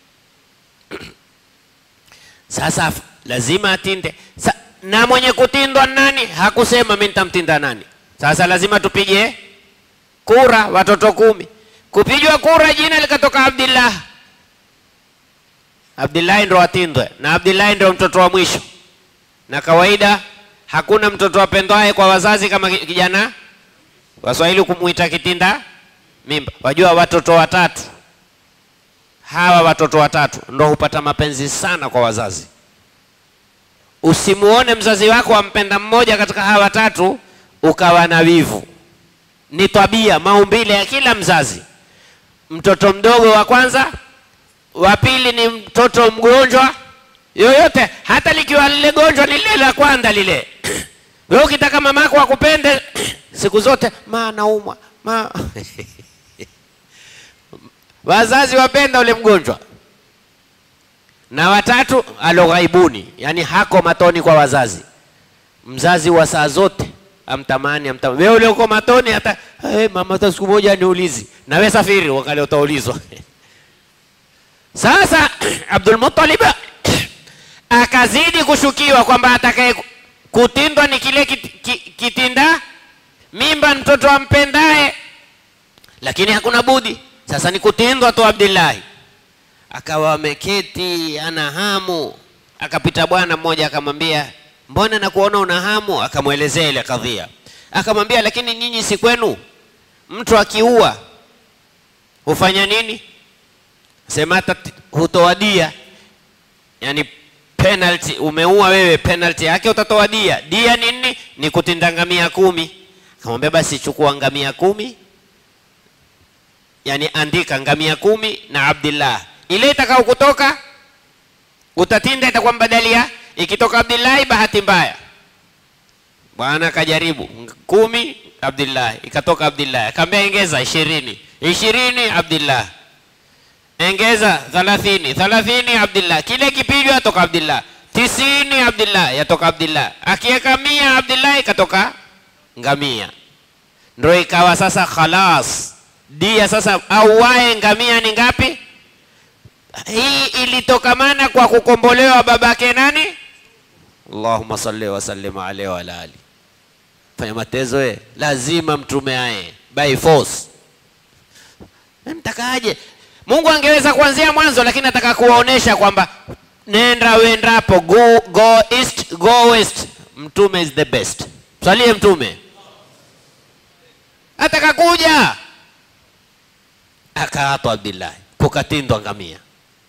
Sasa f- lazima atinde Sa, na mwenye kutindwa nani? Hakusema mimi nitamtinda nani. Sasa lazima tupige kura, watoto kumi. Kupigwa kura, jina likatoka Abdillah. Abdillahi ndo atindwe, na Abdillahi ndo mtoto wa mwisho, na kawaida hakuna mtoto apendwaye kwa wazazi kama ki- kijana. Waswahili kumuita kitinda mimba. Wajua watoto watatu hawa watoto watatu ndo hupata mapenzi sana kwa wazazi. Usimuone mzazi wako ampenda mmoja katika hawa watatu ukawa na wivu. Ni tabia maumbile ya kila mzazi. Mtoto mdogo wa kwanza, wa pili ni mtoto mgonjwa yoyote, hata likiwa lile gonjwa ni lile la kwanza lile. Wewe ukitaka mamako akupende siku zote, ma naumwa ma wazazi wapenda ule mgonjwa. Na watatu aloghaibuni, yani hako matoni kwa wazazi. Mzazi wa saa zote amtamani, amtamani. Wewe ule uko matoni, hata hey, mama, hata siku moja niulizi, na wewe safiri, wakati utaulizwa. Sasa Abdul Muttalib akazidi kushukiwa kwamba atakaye kutindwa ni kile kit, ki- kitinda mimba mtoto ampendaye, lakini hakuna budi sasa ni kutindwa tu. Abdillahi akawa ameketi ana hamu, akapita bwana mmoja akamwambia, mbona nakuona una hamu? Akamwelezea ile kadhia, akamwambia, lakini nyinyi si kwenu mtu akiua hufanya nini? Sema hata t- hutoa dia, yani penalty. Umeua wewe, penalty yake utatoa dia. Dia ni nini? Ni kutinda ngamia kumi. Akamwambia basi chukua ngamia kumi yani andika ngamia kumi na Abdillah, ile itakao kutoka utatinda, itakuwa mbadalia. Ikitoka Abdillahi, bahati mbaya bwana akajaribu ng- kumi Abdillah, ikatoka Abdillah, akamwambia engeza ishirini, ishirini Abdillah, engeza thalathini, thalathini Abdillah, kile kipigwa toka Abdillah, tisini Abdillah, yatoka Abdillah, akiweka mia Abdillah, ikatoka ngamia ndo ikawa sasa khalas dia sasa auae ngamia ni ngapi? Hii ilitokamana kwa kukombolewa babake nani? Allahumma salli wa sallim alaihi wa ala ali. Fanya matezo eh, lazima mtume aye by force. Mtakaje? Mungu angeweza kuanzia mwanzo, lakini nataka kuwaonesha kwamba nenda wendapo, go, go east, go west. Mtume is the best. Msalie mtume atakakuja akaatwa Abdillahi, kukatindwa ngamia.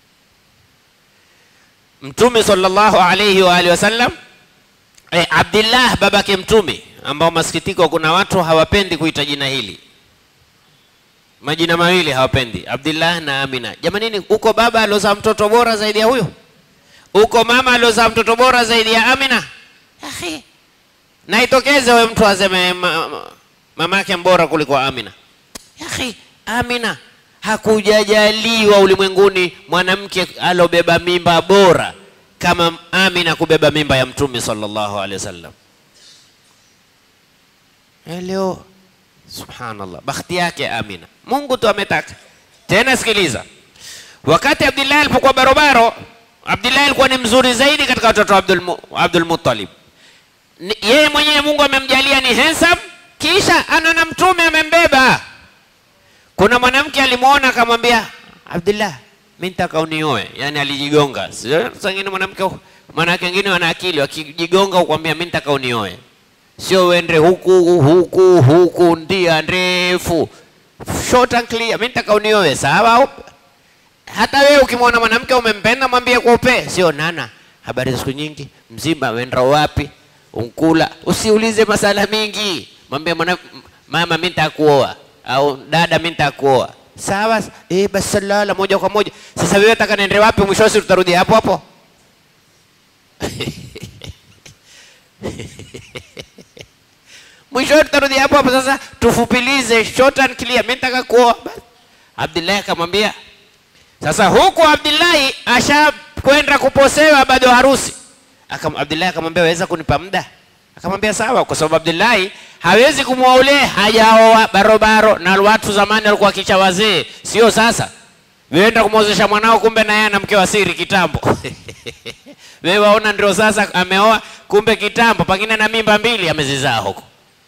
Mtume sallallahu alayhi wa alihi wasallam eh, Abdillah babake mtume, ambao masikitiko, kuna watu hawapendi kuita jina hili, majina mawili hawapendi, Abdillah na Amina. Jamanini, uko baba aliozaa mtoto bora zaidi ya huyo? Uko mama aliozaa mtoto bora zaidi ya Amina? Akhi, na itokeze wewe mtu aseme ma, ma, mamake mbora kuliko Amina. Akhi, Amina hakujajaliwa ulimwenguni mwanamke alobeba mimba bora kama Amina kubeba mimba ya Mtume sallallahu alaihi wasallam. Eh, Leo subhanallah, bakhti yake Amina, Mungu tu ametaka. Tena sikiliza, wakati Abdullah alipokuwa barobaro, Abdullah alikuwa ni mzuri zaidi katika watoto wa Abdul, Mu- Abdul Muttalib. Ni- Yeye mwenyewe Mungu amemjalia ni handsome, kisha ana na mtume amembeba. Kuna mwanamke alimwona akamwambia, Abdullah, mimi nitaka unioe. Yani alijigonga. Sio sangine mwanamke mwanamke wengine wana akili, wakijigonga ukwambia mimi nitaka unioe. Sio uende huku huku huku, ndia ndefu, short and clear. Mimi nitaka unioe, sawa? Hata wewe ukimwona mwanamke umempenda, mwambie kwa upe, sio nana, habari za siku nyingi, mzima, wenda wapi, unkula. Usiulize masala mingi, mwambie mwana, mama, mimi nitakuoa. au dada, mimi nitakuoa. Sawa, eh, basi salala moja kwa moja. Sasa wewe nataka niende wapi? Mwisho wa siku tutarudi hapo hapo. mwisho tutarudi hapo hapo. Sasa tufupilize, short and clear, mimi nataka kuoa. Basi Abdullahi akamwambia sasa, huku Abdullahi ashakwenda kuposewa bado harusi. Akam, Abdullahi akamwambia waweza kunipa muda? Akamwambia sawa, kwa sababu Abdullahi hawezi kumwoa ule hajaoa barobaro, na watu zamani walikuwa kicha wazee, sio sasa. Weenda kumwozesha mwanao, kumbe na yeye ana mke wa siri kitambo. Wewe waona ndio sasa ameoa, kumbe kitambo pengine na mimba mbili amezizaa huko.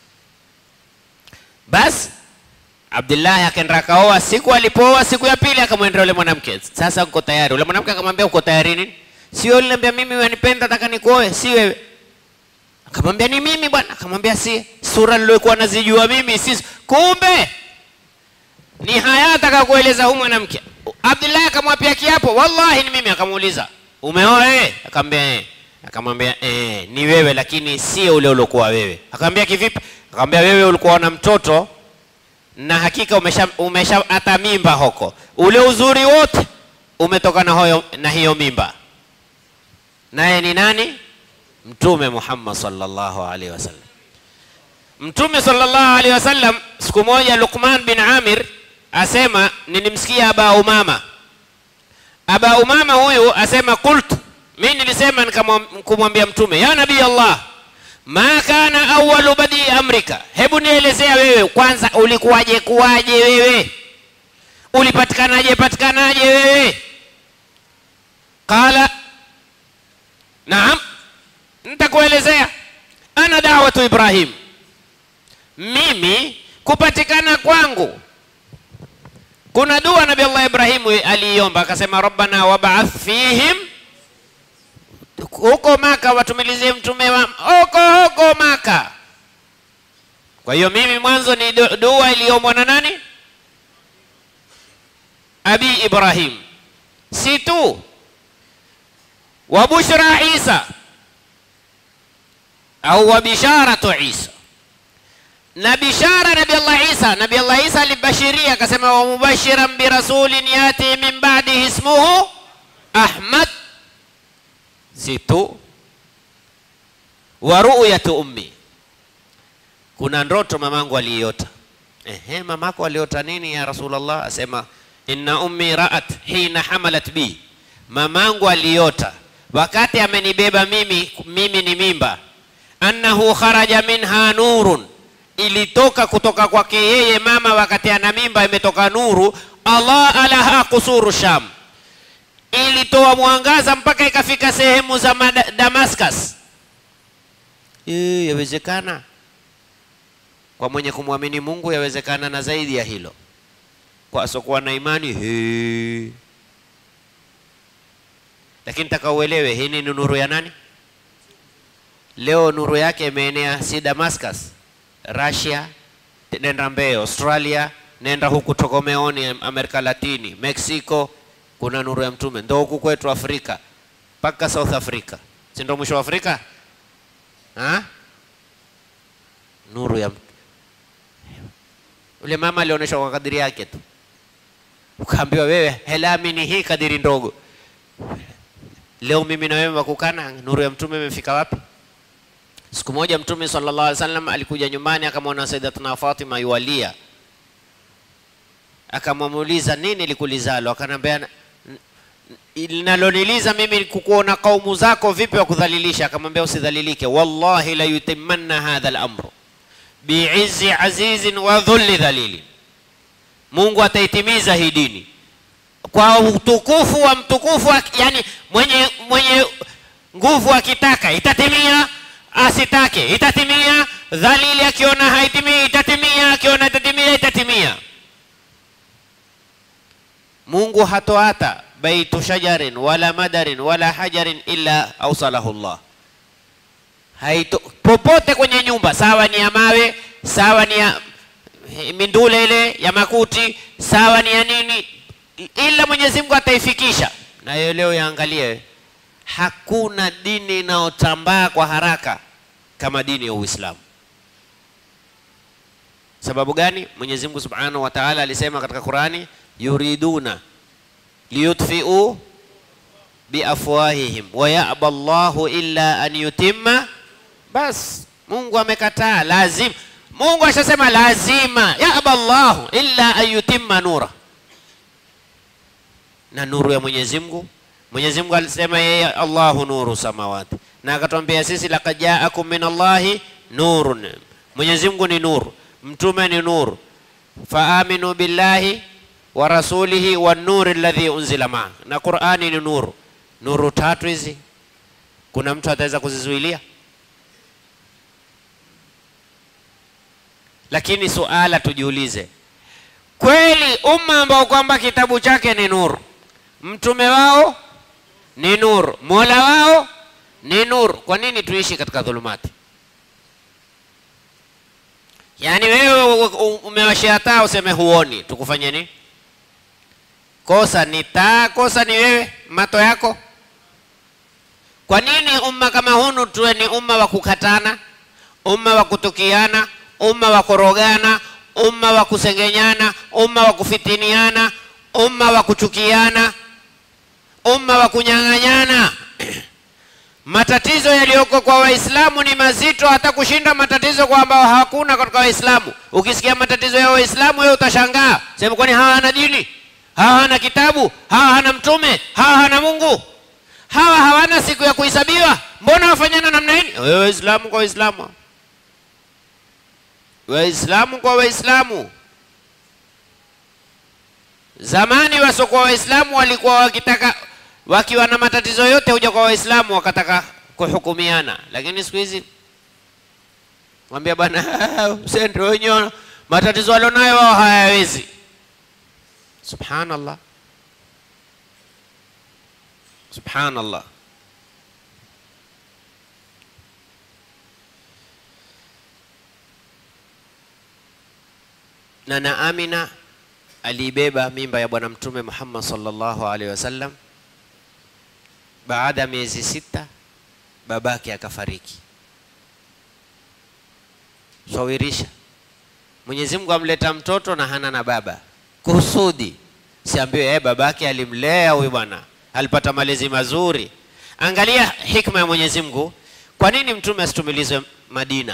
Basi Abdullahi akaenda akaoa. Siku alipooa, siku ya pili akamwendea yule mwanamke, sasa uko tayari? Yule mwanamke akamwambia uko tayari nini? Sio aliniambia mimi wanipenda, nataka nikuoe, si wewe. Akamwambia ni mimi bwana. Akamwambia si sura niliyokuwa nazijua mimi, si kumbe ni haya ataka kueleza huyu mwanamke. Abdullahi akamwapia kiapo, wallahi ni mimi. Akamuuliza umeoa wewe? Akamwambia eh. Akamwambia eh, ni wewe, lakini sio ule uliokuwa wewe. Akamwambia kivipi? Akamwambia wewe ulikuwa na mtoto na hakika umesha, umesha hata mimba huko, ule uzuri wote umetoka na, hoyo, na hiyo mimba. Naye ni nani? Mtume Muhammad sallallahu alaihi wasallam. Mtume sallallahu alaihi wasallam, siku moja Luqman bin Amir asema, nilimsikia Aba Umama. Aba Umama huyu asema, qultu, mimi nilisema nikamwambia Mtume, ya nabii Allah ma kana awalu badi amrika, hebu nielezea wewe kwanza, ulikuwaje kuwaje wewe, ulipatikanaje patikanaje wewe? Qala naam, nitakuelezea. Ana dawatu Ibrahim, mimi kupatikana kwangu kuna dua Nabii Allah Ibrahimu aliiomba akasema, rabbana wab'ath fihim huko Maka watumilizie mtume wa huko huko Maka. Kwa hiyo mimi mwanzo ni dua iliyomwa na nani? Abi Ibrahim, si tu wa bushra Isa au wa bisharatu Isa na bishara Nabi Allah Isa. Nabi Allah Isa alibashiria akasema, wa mubashiran birasulin yati min ba'dihi ismuhu Ahmad si tu wa ru'yatu ummi, kuna ndoto mamangu aliiota. Ehe, mamako aliota nini ya Rasulullah? Asema inna ummi ra'at hina hamalat bi, mamangu aliota wakati amenibeba mimi, mimi ni mimba, annahu kharaja minha nurun, ilitoka kutoka kwake yeye mama wakati ana mimba, imetoka nuru. Allah alaha kusuru Sham ilitoa mwangaza mpaka ikafika sehemu za Damascus. E, yawezekana kwa mwenye kumwamini Mungu, yawezekana na zaidi ya hilo. Kwa asokuwa na imani he. Lakini taka uelewe, hii ni nuru ya nani? Leo nuru yake imeenea si Damascus, Russia, nenda mbee Australia, nenda huku tokomeoni Amerika Latini, Mexico kuna nuru ya mtume ndo huku kwetu Afrika mpaka South Africa, si ndo mwisho wa Afrika ha? Nuru ya ule mama alionyeshwa kwa kadiri yake tu, ukaambiwa wewe helamini hii kadiri ndogo. Leo mimi na wewe wakukana, nuru ya mtume imefika wapi? Siku moja Mtume sallallahu alaihi wasallam alikuja nyumbani, akamwona Sayyidatuna Fatima yualia, akamwamuliza nini likulizalo? Akanambia linaloniliza mimi kukuona kaumu zako vipi wa kudhalilisha. Akamwambia usidhalilike, wallahi la yutimanna hadha al-amru biizzi azizin wa dhulli dhalilin, Mungu ataitimiza hii dini kwa utukufu wa mtukufu, yani mwenye mwenye nguvu akitaka itatimia, asitake itatimia. Dhalili akiona haitimii itatimia, akiona itatimia itatimia. Mungu hatoata baitu shajarin wala madarin wala hajarin illa ausalahu Allah. Haito, popote kwenye nyumba sawa ni ya mawe sawa ni ya mindule ile ya makuti sawa ni ya nini, ila Mwenyezi Mungu ataifikisha. Na hiyo leo yaangalie, hakuna dini inayotambaa kwa haraka kama dini ya Uislamu. Sababu gani? Mwenyezi Mungu Subhanahu wa Ta'ala alisema katika Qurani, yuriduna liyutfiu biafwahihim wa yaba Allahu illa an yutimma. Bas, Mungu amekataa, lazima. Mungu ashasema lazima, yaba Allahu illa an yutimma nura, na nuru ya Mwenyezi Mungu. Mwenyezi Mungu alisema yeye Allahu nuru samawati, na akatwambia sisi laqad jaakum min Allahi nurun, Mwenyezi Mungu ni nuru, mtume ni nuru, faaminu billahi wa rasulihi wa nuri alladhi unzila maa, na Qur'ani ni nuru. Nuru tatu hizi, kuna mtu ataweza kuzizuilia? Lakini suala tujiulize, kweli umma ambao kwamba kitabu chake ni nuru, mtume wao ni nuru, mola wao ni nuru, kwa nini tuishi katika dhulumati? Yaani wewe umewashia taa useme huoni, tukufanye nini? Kosa ni taa, kosa ni wewe mato yako. Kwa nini umma kama hunu tuwe ni umma wa kukatana, umma wa kutukiana, umma wa korogana, umma wa kusengenyana, umma wa kufitiniana, umma wa kuchukiana, umma wa kunyang'anyana? Matatizo yaliyoko kwa Waislamu ni mazito hata kushinda matatizo kwa ambao hakuna katika Waislamu. Ukisikia matatizo ya Waislamu wewe utashangaa, sema kwani hawa hana dini? Hawa hana kitabu? Hawa hana mtume? Hawa hana Mungu? Hawa hawana siku ya kuhesabiwa? Mbona wafanyana namna hii? Wewe Waislamu kwa Waislamu, Waislamu kwa Waislamu. Zamani wasiokuwa Waislamu walikuwa wakitaka wakiwa na matatizo yote huja kwa Waislamu wakataka kuhukumiana, lakini siku hizi mwambia bwana sendo wenyewe matatizo walionayo wao hayawezi. Subhanallah, subhanallah. Na na Amina aliibeba mimba ya Bwana Mtume Muhammad sallallahu alaihi wasallam baada ya miezi sita babake akafariki. Swawirisha, Mwenyezi Mungu amleta mtoto na hana na baba kusudi, siambiwe eh, babake alimlea huyu bwana, alipata malezi mazuri. Angalia hikma ya Mwenyezi Mungu. Kwa nini mtume asitumilizwe Madina?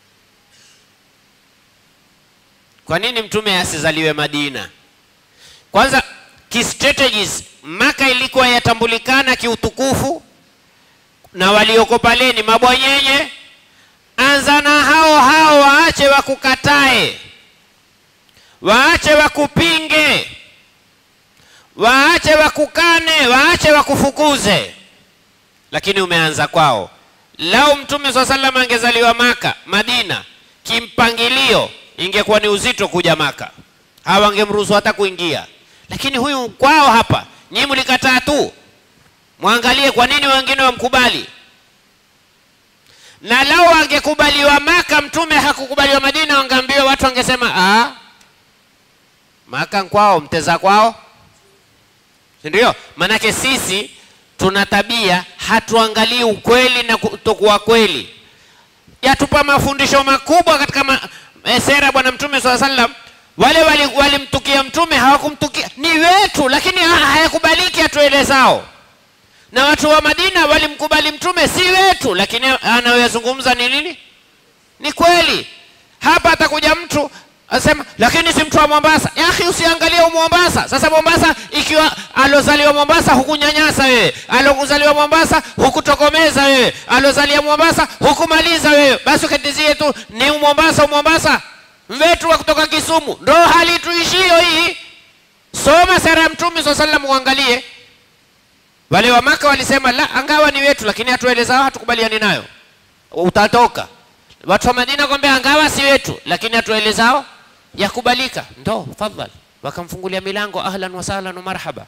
Kwa nini mtume asizaliwe Madina? Kwanza kistrategies Maka ilikuwa yatambulikana kiutukufu na walioko pale ni mabwanyenye. Anza na hao hao, waache wakukatae, waache wakupinge, waache wakukane, waache wakufukuze, lakini umeanza kwao. Lau mtume swalla sallam angezaliwa Maka, Madina, kimpangilio ingekuwa ni uzito kuja Maka, hawangemruhusu hata kuingia, lakini huyu kwao hapa Nyinyi mlikataa tu, mwangalie kwa nini wengine wamkubali. Na lau angekubaliwa Maka, mtume hakukubaliwa Madina, wangeambiwa watu wangesema ah, Maka kwao, mteza kwao, si ndio? Maanake sisi tuna tabia, hatuangalii ukweli na kutokuwa kweli. Yatupa mafundisho makubwa katika ma, e, sera Bwana Mtume swalla sallam wale walimtukia wali mtume hawakumtukia, ni wetu, lakini hayakubaliki atuelezao. Na watu wa Madina walimkubali mtume, si wetu, lakini anayoyazungumza ni nini? Ni kweli. Hapa atakuja mtu asema, lakini si mtu wa Mombasa. Ya akhi, usiangalie Mombasa. Sasa Mombasa, ikiwa alozaliwa Mombasa hukunyanyasa wewe, alozaliwa Mombasa hukutokomeza wewe, alozalia Mombasa hukumaliza wewe, basi ukatizie tu ni Mombasa, Mombasa wetu wa kutoka Kisumu, ndo hali tuishio hii. Soma sera ya Mtume swalla sallam, uangalie. Wale wa Maka walisema la, angawa ni wetu, lakini hatuelezao, hatukubaliani nayo, utatoka. Watu wa Madina kwambia angawa si wetu, lakini hatuelezao, yakubalika, ndo fadhali, wakamfungulia milango, ahlan wa sahlan wa marhaba.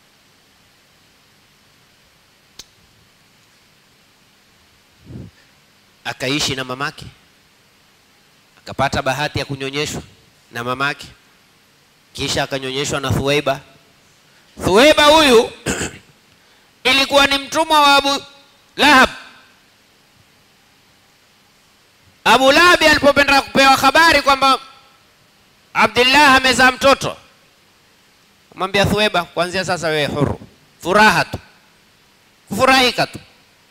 Akaishi na mamake akapata bahati ya kunyonyeshwa na mamake, kisha akanyonyeshwa na Thuwaiba. Thuwaiba huyu ilikuwa ni mtumwa wa Abu Lahab. Abu Lahab alipopenda kupewa habari kwamba Abdullah amezaa mtoto, mwambia Thuweba, kuanzia sasa wewe huru, furaha tu, kufurahika tu.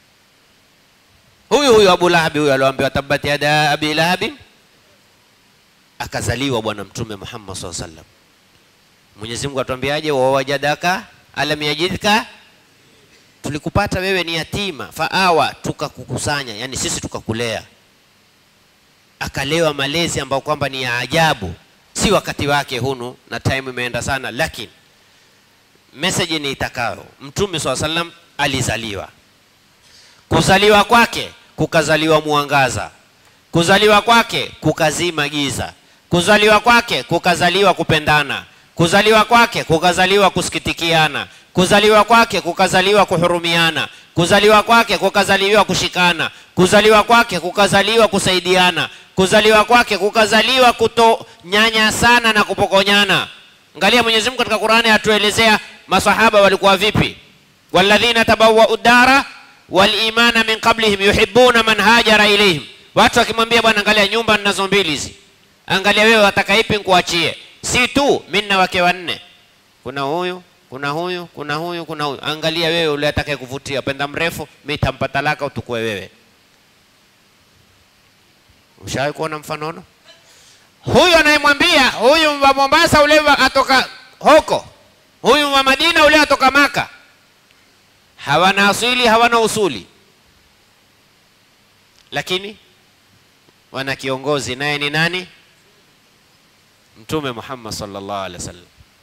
Huyu huyu Abu Lahabi huyu alioambiwa tabbat yada abi lahabi, akazaliwa Bwana Mtume Muhammad SAW sallam. Mwenyezi Mungu atuambiaje? wawajadaka alam yajidka, tulikupata wewe ni yatima, faawa, tukakukusanya, yani sisi tukakulea akalewa malezi ambayo kwamba ni ya ajabu, si wakati wake hunu, na time imeenda sana, lakini message ni itakayo. Mtume swalla sallam alizaliwa, kuzaliwa kwake kukazaliwa mwangaza, kuzaliwa kwake kukazima giza, kuzaliwa kwake kukazaliwa kupendana, kuzaliwa kwake kukazaliwa kusikitikiana, kuzaliwa kwake kukazaliwa kuhurumiana, kuzaliwa kwake kukazaliwa kushikana, kuzaliwa kwake kukazaliwa kusaidiana, kuzaliwa kwake kukazaliwa kutonyanya sana na kupokonyana. Angalia Mwenyezi Mungu katika Qur'ani atuelezea masahaba walikuwa vipi, walladhina tabawwa'u dara wal imana min qablihim yuhibbuna man hajara ilayhim. Watu wakimwambia bwana, angalia nyumba ninazo mbili hizi, angalia wewe wataka ipi nikuachie? Si tu mimi na wake wanne, kuna huyu kuna huyu kuna huyu kuna huyu, angalia wewe ule atakaye kuvutia, penda mrefu, mimi tampa talaka utukue wewe. Ushawahi kuona mfanono? Huyu anayemwambia huyu wa Mombasa ule wa atoka huko, huyu wa Madina ule atoka Maka, hawana asili hawana usuli, lakini wana kiongozi, naye ni nani? Mtume Muhammad sallallahu alaihi wasallam.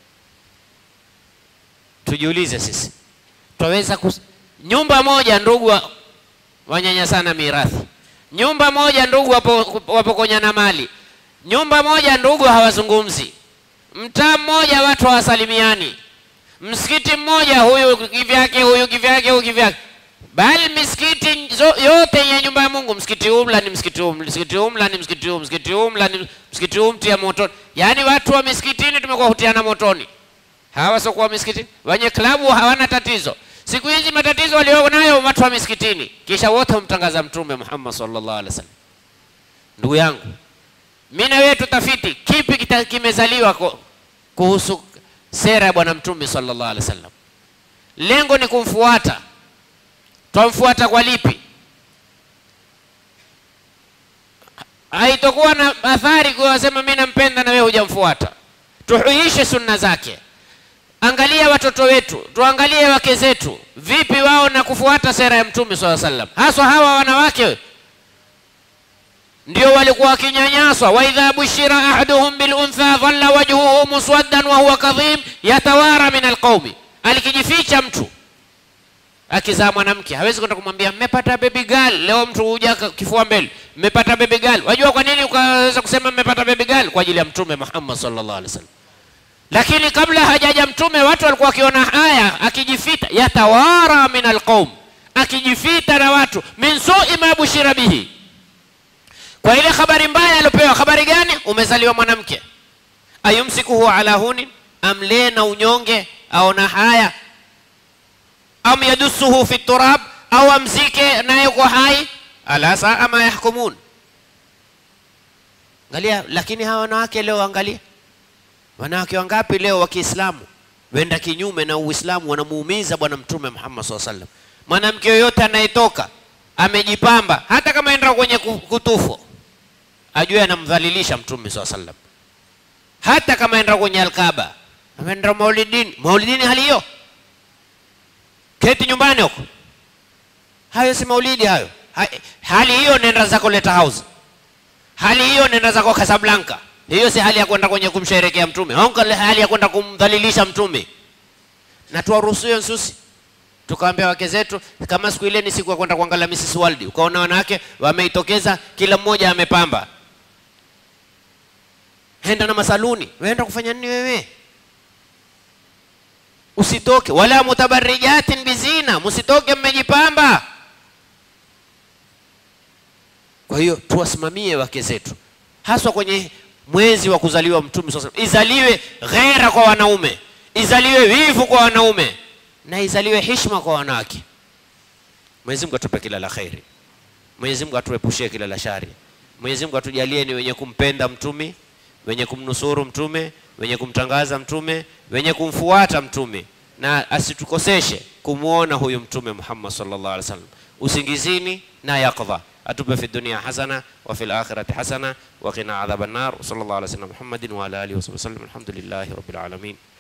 Tujiulize sisi, twaweza kus... nyumba moja ndugu wa... wanyanyasana mirathi, nyumba moja ndugu wapo, wapokonyana mali, nyumba moja ndugu hawazungumzi, mtaa mmoja watu hawasalimiani, msikiti mmoja huyu kivyake, huyu kivyake, huyu kivyake, bali misikiti yote ya nyumba ya Mungu, msikiti umla ni msikiti huu, msikiti umla ni msikiti huu, msikiti umla ni msikiti huu, mtia motoni. Yaani watu wa misikitini tumekuwa hutiana motoni hawa sokuwa misikitini, wenye klabu hawana tatizo. Siku hizi matatizo walionayo watu wa misikitini, kisha wote humtangaza Mtume Muhammad sallallahu alaihi wasallam. Ndugu yangu, mimi na wewe tutafiti kipi kimezaliwa kuhusu sera ya Bwana Mtume sallallahu alaihi wasallam. Lengo ni kumfuata. Twamfuata kwa lipi? Haitokuwa na athari kuwasema mimi nampenda na wewe hujamfuata. Tuhuishe sunna zake. Angalia watoto wetu, tuangalie wake zetu, vipi wao na kufuata sera ya Mtume swalla sallam, haswa hawa wanawake ndio walikuwa wakinyanyaswa. wa idha bushira ahaduhum bil untha dhalla wajhuhu muswaddan wa huwa kadhim yatawara min alqaumi, alikijificha mtu akizaa mwanamke hawezi kwenda kumwambia mmepata baby girl. Leo mtu huja kifua mbele, mmepata baby girl. Wajua kwa nini ukaweza kusema mmepata baby girl? Kwa ajili ya Mtume Muhammad sallallahu alaihi wasallam lakini kabla hajaja mtume watu walikuwa wakiona haya, akijifita yatawara min alqaum, akijifita na watu min sui ma bushira bihi, kwa ile habari mbaya aliopewa. Habari gani? Umezaliwa mwanamke. ayumsikuhu ala huni, amlee na unyonge, aona haya, am yadusuhu fi turab, au amzike naye kwa hai. ala saa ma yahkumun. Angalia, lakini hawa wanawake leo, angalia wanawake wangapi leo wa Kiislamu wenda kinyume na Uislamu, wanamuumiza Bwana Mtume Muhammad SAW sallam. Mwanamke yoyote anayetoka amejipamba, hata kama enda kwenye kutufu, ajue anamdhalilisha Mtume SAW sallam. Hata kama enda kwenye Alkaba, ameenda maulidini, maulidini hali hiyo, keti nyumbani huko, hayo si maulidi hayo. Hali hiyo nenda zako Leta House, hali hiyo nenda zako Casablanca hiyo si hali ya kwenda kwenye kumsherekea mtume, hali ya kwenda kumdhalilisha mtume. Na tuwaruhusu nsusi, tukaambia wake zetu, kama siku ile ni siku ya kwenda kuangalia Mrs World, ukaona wanawake wameitokeza, kila mmoja amepamba, henda na masaluni, weenda kufanya nini wewe? Usitoke wala mutabarrijatin bizina, msitoke mmejipamba. Kwa hiyo tuwasimamie wake zetu, haswa kwenye mwezi wa kuzaliwa Mtume sasa, izaliwe ghera kwa wanaume, izaliwe wivu kwa wanaume na izaliwe heshima kwa wanawake. Mwenyezi Mungu atupe kila la kheri, Mwenyezi Mungu atuepushie kila la shari, Mwenyezi Mungu atujalie ni wenye kumpenda Mtume, wenye kumnusuru mtume, wenye kumtangaza mtume, wenye kumfuata mtume, na asitukoseshe kumwona huyu mtume Muhammad sallallahu alaihi wasallam usingizini na yaqdha. Atupe fi dunia hasana wa fil akhirati hasana wa qina adhaban nar. Sallallahu alaihi wasallam Muhammadin wa ala alihi wa sahbihi wasallam. Alhamdulillahi rabbil alamin.